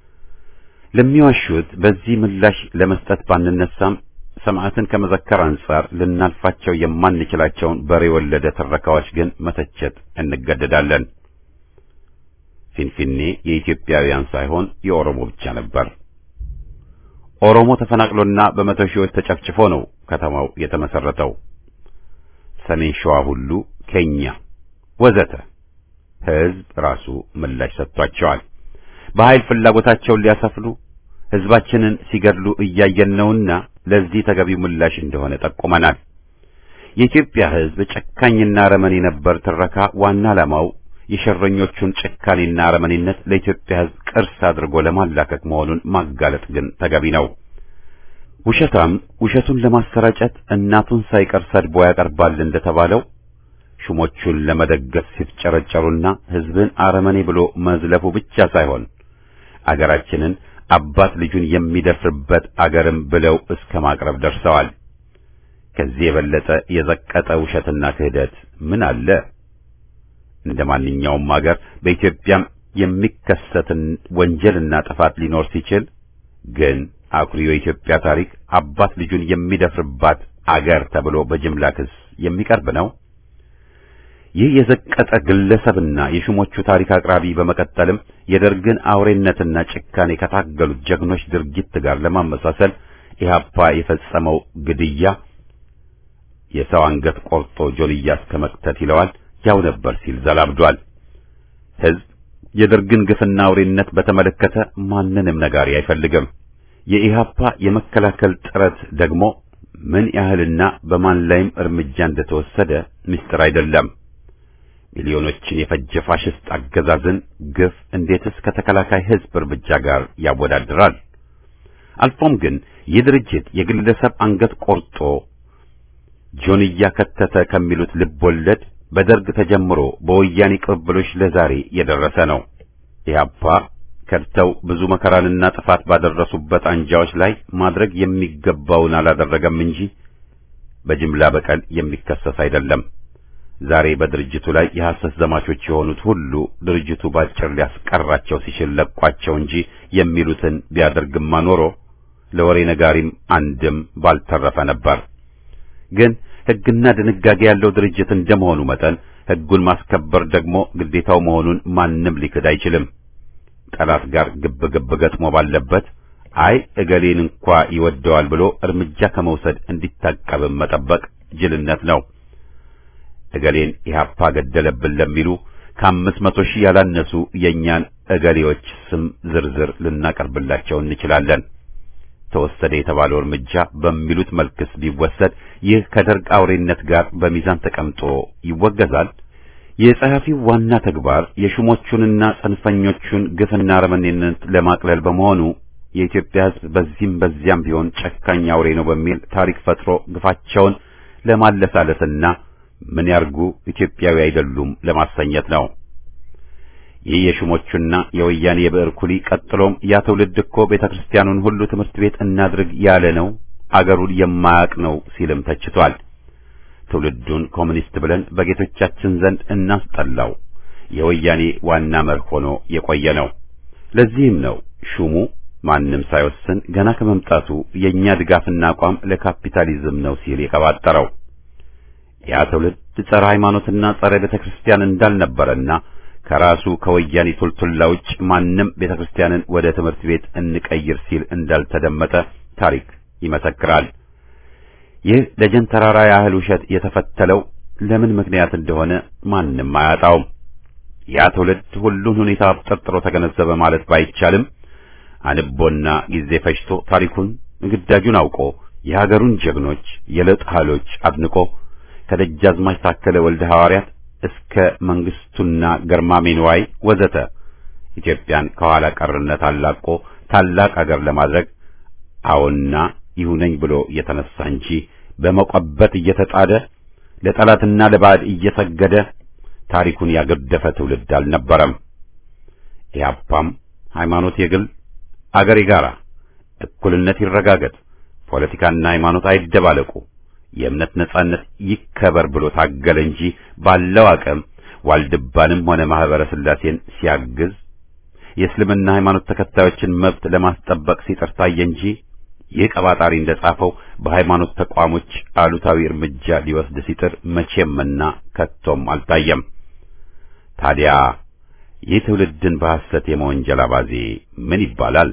[SPEAKER 1] ለሚዋሹት በዚህ ምላሽ ለመስጠት ባንነሳም ሰማዕትን ከመዘከር አንጻር ልናልፋቸው የማንችላቸውን በሬ ወለደ ትረካዎች ግን መተቸት እንገደዳለን። ፊንፊኔ የኢትዮጵያውያን ሳይሆን የኦሮሞ ብቻ ነበር። ኦሮሞ ተፈናቅሎና በመቶ ሺዎች ተጨፍጭፎ ነው ከተማው የተመሰረተው። ሰሜን ሸዋ ሁሉ ኬኛ ወዘተ ሕዝብ ራሱ ምላሽ ሰጥቷቸዋል። በኃይል ፍላጎታቸውን ሊያሰፍሉ ሕዝባችንን ሲገድሉ እያየን ነውና ለዚህ ተገቢው ምላሽ እንደሆነ ጠቁመናል። የኢትዮጵያ ሕዝብ ጨካኝና አረመኔ ነበር ትረካ ዋና ዓላማው የሸረኞቹን ጭካኔና አረመኔነት ለኢትዮጵያ ሕዝብ ቅርስ አድርጎ ለማላከክ መሆኑን ማጋለጥ ግን ተገቢ ነው። ውሸታም ውሸቱን ለማሰራጨት እናቱን ሳይቀር ሰድቦ ያቀርባል እንደተባለው ሹሞቹን ለመደገፍ ሲፍጨረጨሩና ሕዝብን አረመኔ ብሎ መዝለፉ ብቻ ሳይሆን አገራችንን አባት ልጁን የሚደፍርበት አገርም ብለው እስከ ማቅረብ ደርሰዋል። ከዚህ የበለጠ የዘቀጠ ውሸትና ክህደት ምን አለ? እንደ ማንኛውም አገር በኢትዮጵያም የሚከሰትን ወንጀልና ጥፋት ሊኖር ሲችል ግን አኩሪው የኢትዮጵያ ታሪክ አባት ልጁን የሚደፍርባት አገር ተብሎ በጅምላ ክስ የሚቀርብ ነው። ይህ የዘቀጠ ግለሰብና የሹሞቹ ታሪክ አቅራቢ በመቀጠልም የደርግን አውሬነትና ጭካኔ ከታገሉት ጀግኖች ድርጊት ጋር ለማመሳሰል ኢህአፓ የፈጸመው ግድያ የሰው አንገት ቆርጦ ጆልያ እስከ መክተት ይለዋል ያው ነበር ሲል ዘላብዷል። ሕዝብ የደርግን ግፍና አውሬነት በተመለከተ ማንንም ነጋሪ አይፈልግም። የኢህአፓ የመከላከል ጥረት ደግሞ ምን ያህልና በማን ላይም እርምጃ እንደተወሰደ ምስጢር አይደለም። ሚሊዮኖችን የፈጀ ፋሽስት አገዛዝን ግፍ እንዴትስ ከተከላካይ ሕዝብ እርምጃ ጋር ያወዳድራል? አልፎም ግን ይህ ድርጅት የግለሰብ አንገት ቆርጦ ጆንያ ከተተ ከሚሉት ልብ ወለድ በደርግ ተጀምሮ በወያኔ ቅብብሎች ለዛሬ የደረሰ ነው። ኢህአፓ ከድተው ብዙ መከራንና ጥፋት ባደረሱበት አንጃዎች ላይ ማድረግ የሚገባውን አላደረገም እንጂ በጅምላ በቀል የሚከሰስ አይደለም። ዛሬ በድርጅቱ ላይ የሐሰት ዘማቾች የሆኑት ሁሉ ድርጅቱ ባጭር ሊያስቀራቸው ሲችል ለቋቸው እንጂ የሚሉትን ቢያደርግማ ኖሮ ለወሬ ነጋሪም አንድም ባልተረፈ ነበር። ግን ሕግና ድንጋጌ ያለው ድርጅት እንደመሆኑ መጠን ሕጉን ማስከበር ደግሞ ግዴታው መሆኑን ማንም ሊክድ አይችልም። ጠላት ጋር ግብ ግብ ገጥሞ ባለበት አይ እገሌን እንኳ ይወደዋል ብሎ እርምጃ ከመውሰድ እንዲታቀብም መጠበቅ ጅልነት ነው። እገሌን ኢህአፓ ገደለብን ለሚሉ ከአምስት መቶ ሺህ ያላነሱ የእኛን እገሌዎች ስም ዝርዝር ልናቀርብላቸው እንችላለን። ተወሰደ የተባለው እርምጃ በሚሉት መልክስ ቢወሰድ ይህ ከደርግ አውሬነት ጋር በሚዛን ተቀምጦ ይወገዛል። የጸሐፊው ዋና ተግባር የሹሞቹንና ጽንፈኞቹን ግፍና አረመኔነት ለማቅለል በመሆኑ የኢትዮጵያ ሕዝብ በዚህም በዚያም ቢሆን ጨካኝ አውሬ ነው በሚል ታሪክ ፈጥሮ ግፋቸውን ለማለሳለስና ምን ያርጉ ኢትዮጵያዊ አይደሉም ለማሰኘት ነው። ይህ የሹሞቹና የወያኔ የብዕር ኩሊ ቀጥሎም ያ ትውልድ እኮ ቤተ ክርስቲያኑን ሁሉ ትምህርት ቤት እናድርግ ያለ ነው፣ አገሩን የማያውቅ ነው ሲልም ተችቷል። ትውልዱን ኮሚኒስት ብለን በጌቶቻችን ዘንድ እናስጠላው የወያኔ ዋና መርህ ሆኖ የቆየ ነው። ለዚህም ነው ሹሙ ማንም ሳይወስን ገና ከመምጣቱ የእኛ ድጋፍና አቋም ለካፒታሊዝም ነው ሲል የቀባጠረው። ያ ትውልድ ጸረ ሃይማኖትና ጸረ ቤተ ክርስቲያን እንዳልነበረና ከራሱ ከወያኔ ቱልቱላ ውጭ ማንም ቤተክርስቲያንን ወደ ትምህርት ቤት እንቀይር ሲል እንዳልተደመጠ ታሪክ ይመሰክራል። ይህ ደጀን ተራራ ያህል ውሸት የተፈተለው ለምን ምክንያት እንደሆነ ማንም አያጣውም። ያ ትውልድ ሁሉን ሁኔታ አብጠርጥሮ ተገነዘበ ማለት ባይቻልም አንቦና ጊዜ ፈጅቶ ታሪኩን ግዳጁን አውቆ የሀገሩን ጀግኖች የለውጥ ኃይሎች አድንቆ ከደጃዝማች ታከለ ወልደ ሐዋርያት እስከ መንግስቱና ገርማሜ ንዋይ ወዘተ ኢትዮጵያን ከኋላ ቀርነት አላቆ ታላቅ አገር ለማድረግ አዎና ይሁነኝ ብሎ እየተነሳ እንጂ በመቆበት እየተጣደ ለጠላትና ለባዕድ እየሰገደ ታሪኩን ያገደፈ ትውልድ አልነበረም። ኢህአፓም ሃይማኖት የግል አገር የጋራ፣ እኩልነት ይረጋገጥ፣ ፖለቲካና ሃይማኖት አይደባለቁ፣ የእምነት ነጻነት ይከበር ብሎ ታገለ እንጂ ባለው አቅም ዋልድባንም ሆነ ማህበረ ስላሴን ሲያግዝ የእስልምና ሃይማኖት ተከታዮችን መብት ለማስጠበቅ ሲጥር ታየ እንጂ ይህ ቀባጣሪ እንደጻፈው በሃይማኖት ተቋሞች አሉታዊ እርምጃ ሊወስድ ሲጥር መቼምና ከቶም አልታየም። ታዲያ ይህ ትውልድን በሐሰት የመወንጀል አባዜ ምን ይባላል?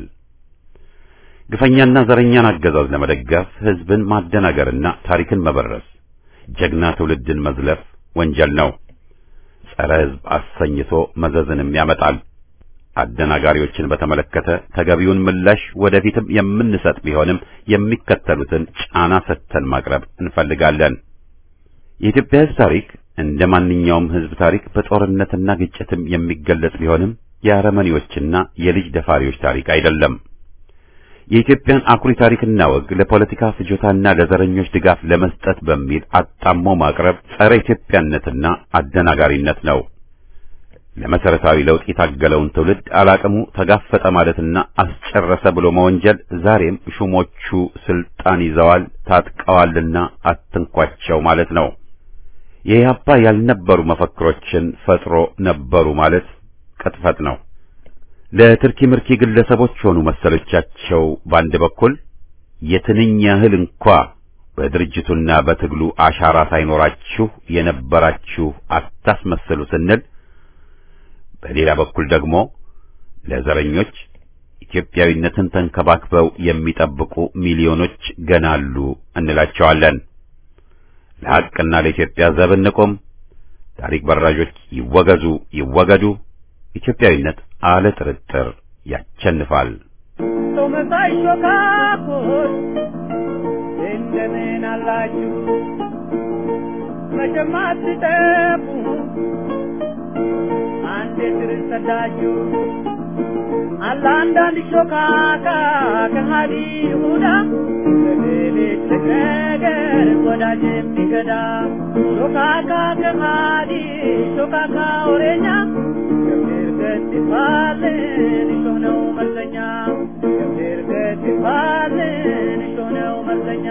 [SPEAKER 1] ግፈኛና ዘረኛን አገዛዝ ለመደገፍ ህዝብን ማደናገርና ታሪክን መበረስ፣ ጀግና ትውልድን መዝለፍ ወንጀል ነው። ጸረ ህዝብ አሰኝቶ መዘዝንም ያመጣል። አደናጋሪዎችን በተመለከተ ተገቢውን ምላሽ ወደፊትም የምንሰጥ ቢሆንም የሚከተሉትን ጫና ሰጥተን ማቅረብ እንፈልጋለን። የኢትዮጵያ ህዝብ ታሪክ እንደ ማንኛውም ህዝብ ታሪክ በጦርነትና ግጭትም የሚገለጽ ቢሆንም የአረመኔዎችና የልጅ ደፋሪዎች ታሪክ አይደለም። የኢትዮጵያን አኩሪ ታሪክና ወግ ለፖለቲካ ፍጆታና ለዘረኞች ድጋፍ ለመስጠት በሚል አጣሞ ማቅረብ ጸረ ኢትዮጵያነትና አደናጋሪነት ነው። ለመሰረታዊ ለውጥ የታገለውን ትውልድ አላቅሙ ተጋፈጠ ማለትና አስጨረሰ ብሎ መወንጀል ዛሬም ሹሞቹ ስልጣን ይዘዋል ታጥቀዋልና አትንኳቸው ማለት ነው። የኢህአፓ ያልነበሩ መፈክሮችን ፈጥሮ ነበሩ ማለት ቅጥፈት ነው። ለትርኪ ምርኪ ግለሰቦች ሆኑ መሰሎቻቸው በአንድ በኩል የትንኝ ያህል እንኳ በድርጅቱና በትግሉ አሻራ ሳይኖራችሁ የነበራችሁ አታስመስሉ ስንል በሌላ በኩል ደግሞ ለዘረኞች ኢትዮጵያዊነትን ተንከባክበው የሚጠብቁ ሚሊዮኖች ገና አሉ እንላቸዋለን። ለሐቅና ለኢትዮጵያ ዘብ እንቁም። ታሪክ በራዦች ይወገዙ ይወገዱ። ኢትዮጵያዊነት አለ ጥርጥር ያቸንፋል።
[SPEAKER 2] ሰው መሳይ ሾካኮች እንደምን አላችሁ? መቼም አትጠፉ አንዴ ስር ሰዳችሁ አለ አንዳንድ ሾካካ ከሃዲ ይሁዳ በሌሊት ነገር ወዳጅ የሚገዳ ሾካካ ከሃዲ ሾካካ ወሬኛ ገብር ገት ይባልን እሾህ ነው መርዘኛ ገብር ገት ይባልን እሾህ ነው መርዘኛ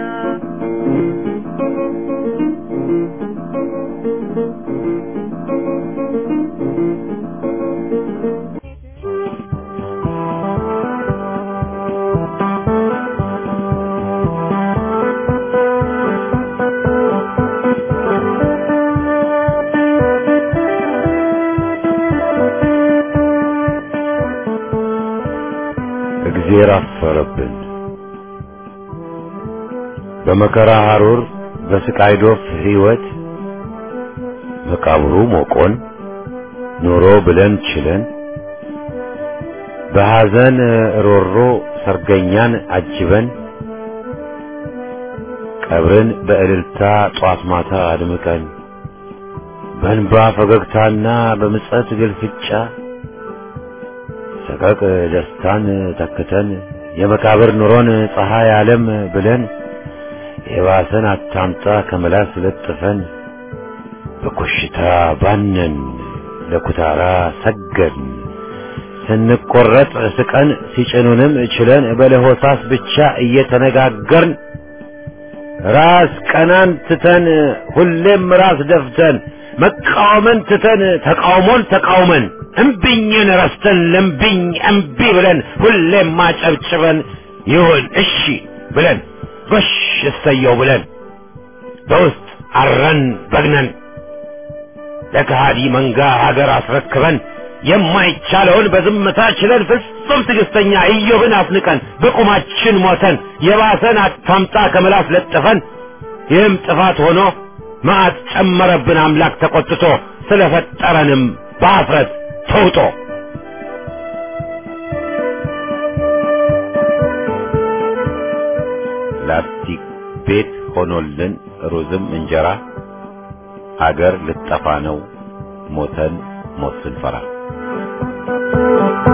[SPEAKER 5] እግዜር አፈረብን። በመከራ ሐሩር በስቃይ ዶፍ ሕይወት መቃብሩ ሞቆን ኑሮ ብለን ችለን በሐዘን ሮሮ ሰርገኛን አጅበን ቀብርን በእልልታ ጧት ማታ አድምቀን በእንባ ፈገግታና በምጸት ግልፍጫ ሰቀቅ ደስታን ተክተን የመቃብር ኑሮን ፀሐይ ዓለም ብለን የባሰን አታምጣ ከመላስ ለጥፈን በኮሽታ ባነን ለኩታራ ሰገድን ስንቆረጥ ስቀን ሲጭኑንም ችለን በለሆሳስ ብቻ እየተነጋገርን ራስ ቀናን ትተን ሁሌም ራስ ደፍተን መቃወምን ትተን ተቃውሞን ተቃውመን እምቢኝን ረስተን ለምቢኝ እምቢ ብለን ሁሌም ማጨብጭበን ይሁን እሺ ብለን ጎሽ እሰየው ብለን በውስጥ አረን በግነን ለከሃዲ መንጋ ሀገር አስረክበን የማይቻለውን በዝምታ ችለን ፍጹም ትዕግስተኛ ኢዮብን አፍንቀን በቁማችን ሞተን የባሰን አታምጣ ከምላስ ለጥፈን ይህም ጥፋት ሆኖ መዓት ጨመረብን አምላክ ተቆጥቶ ስለፈጠረንም በአፍረት ተውጦ ላስቲክ ቤት ሆኖልን ሩዝም እንጀራ አገር ልጠፋ ነው ሞተን ሞት ስንፈራ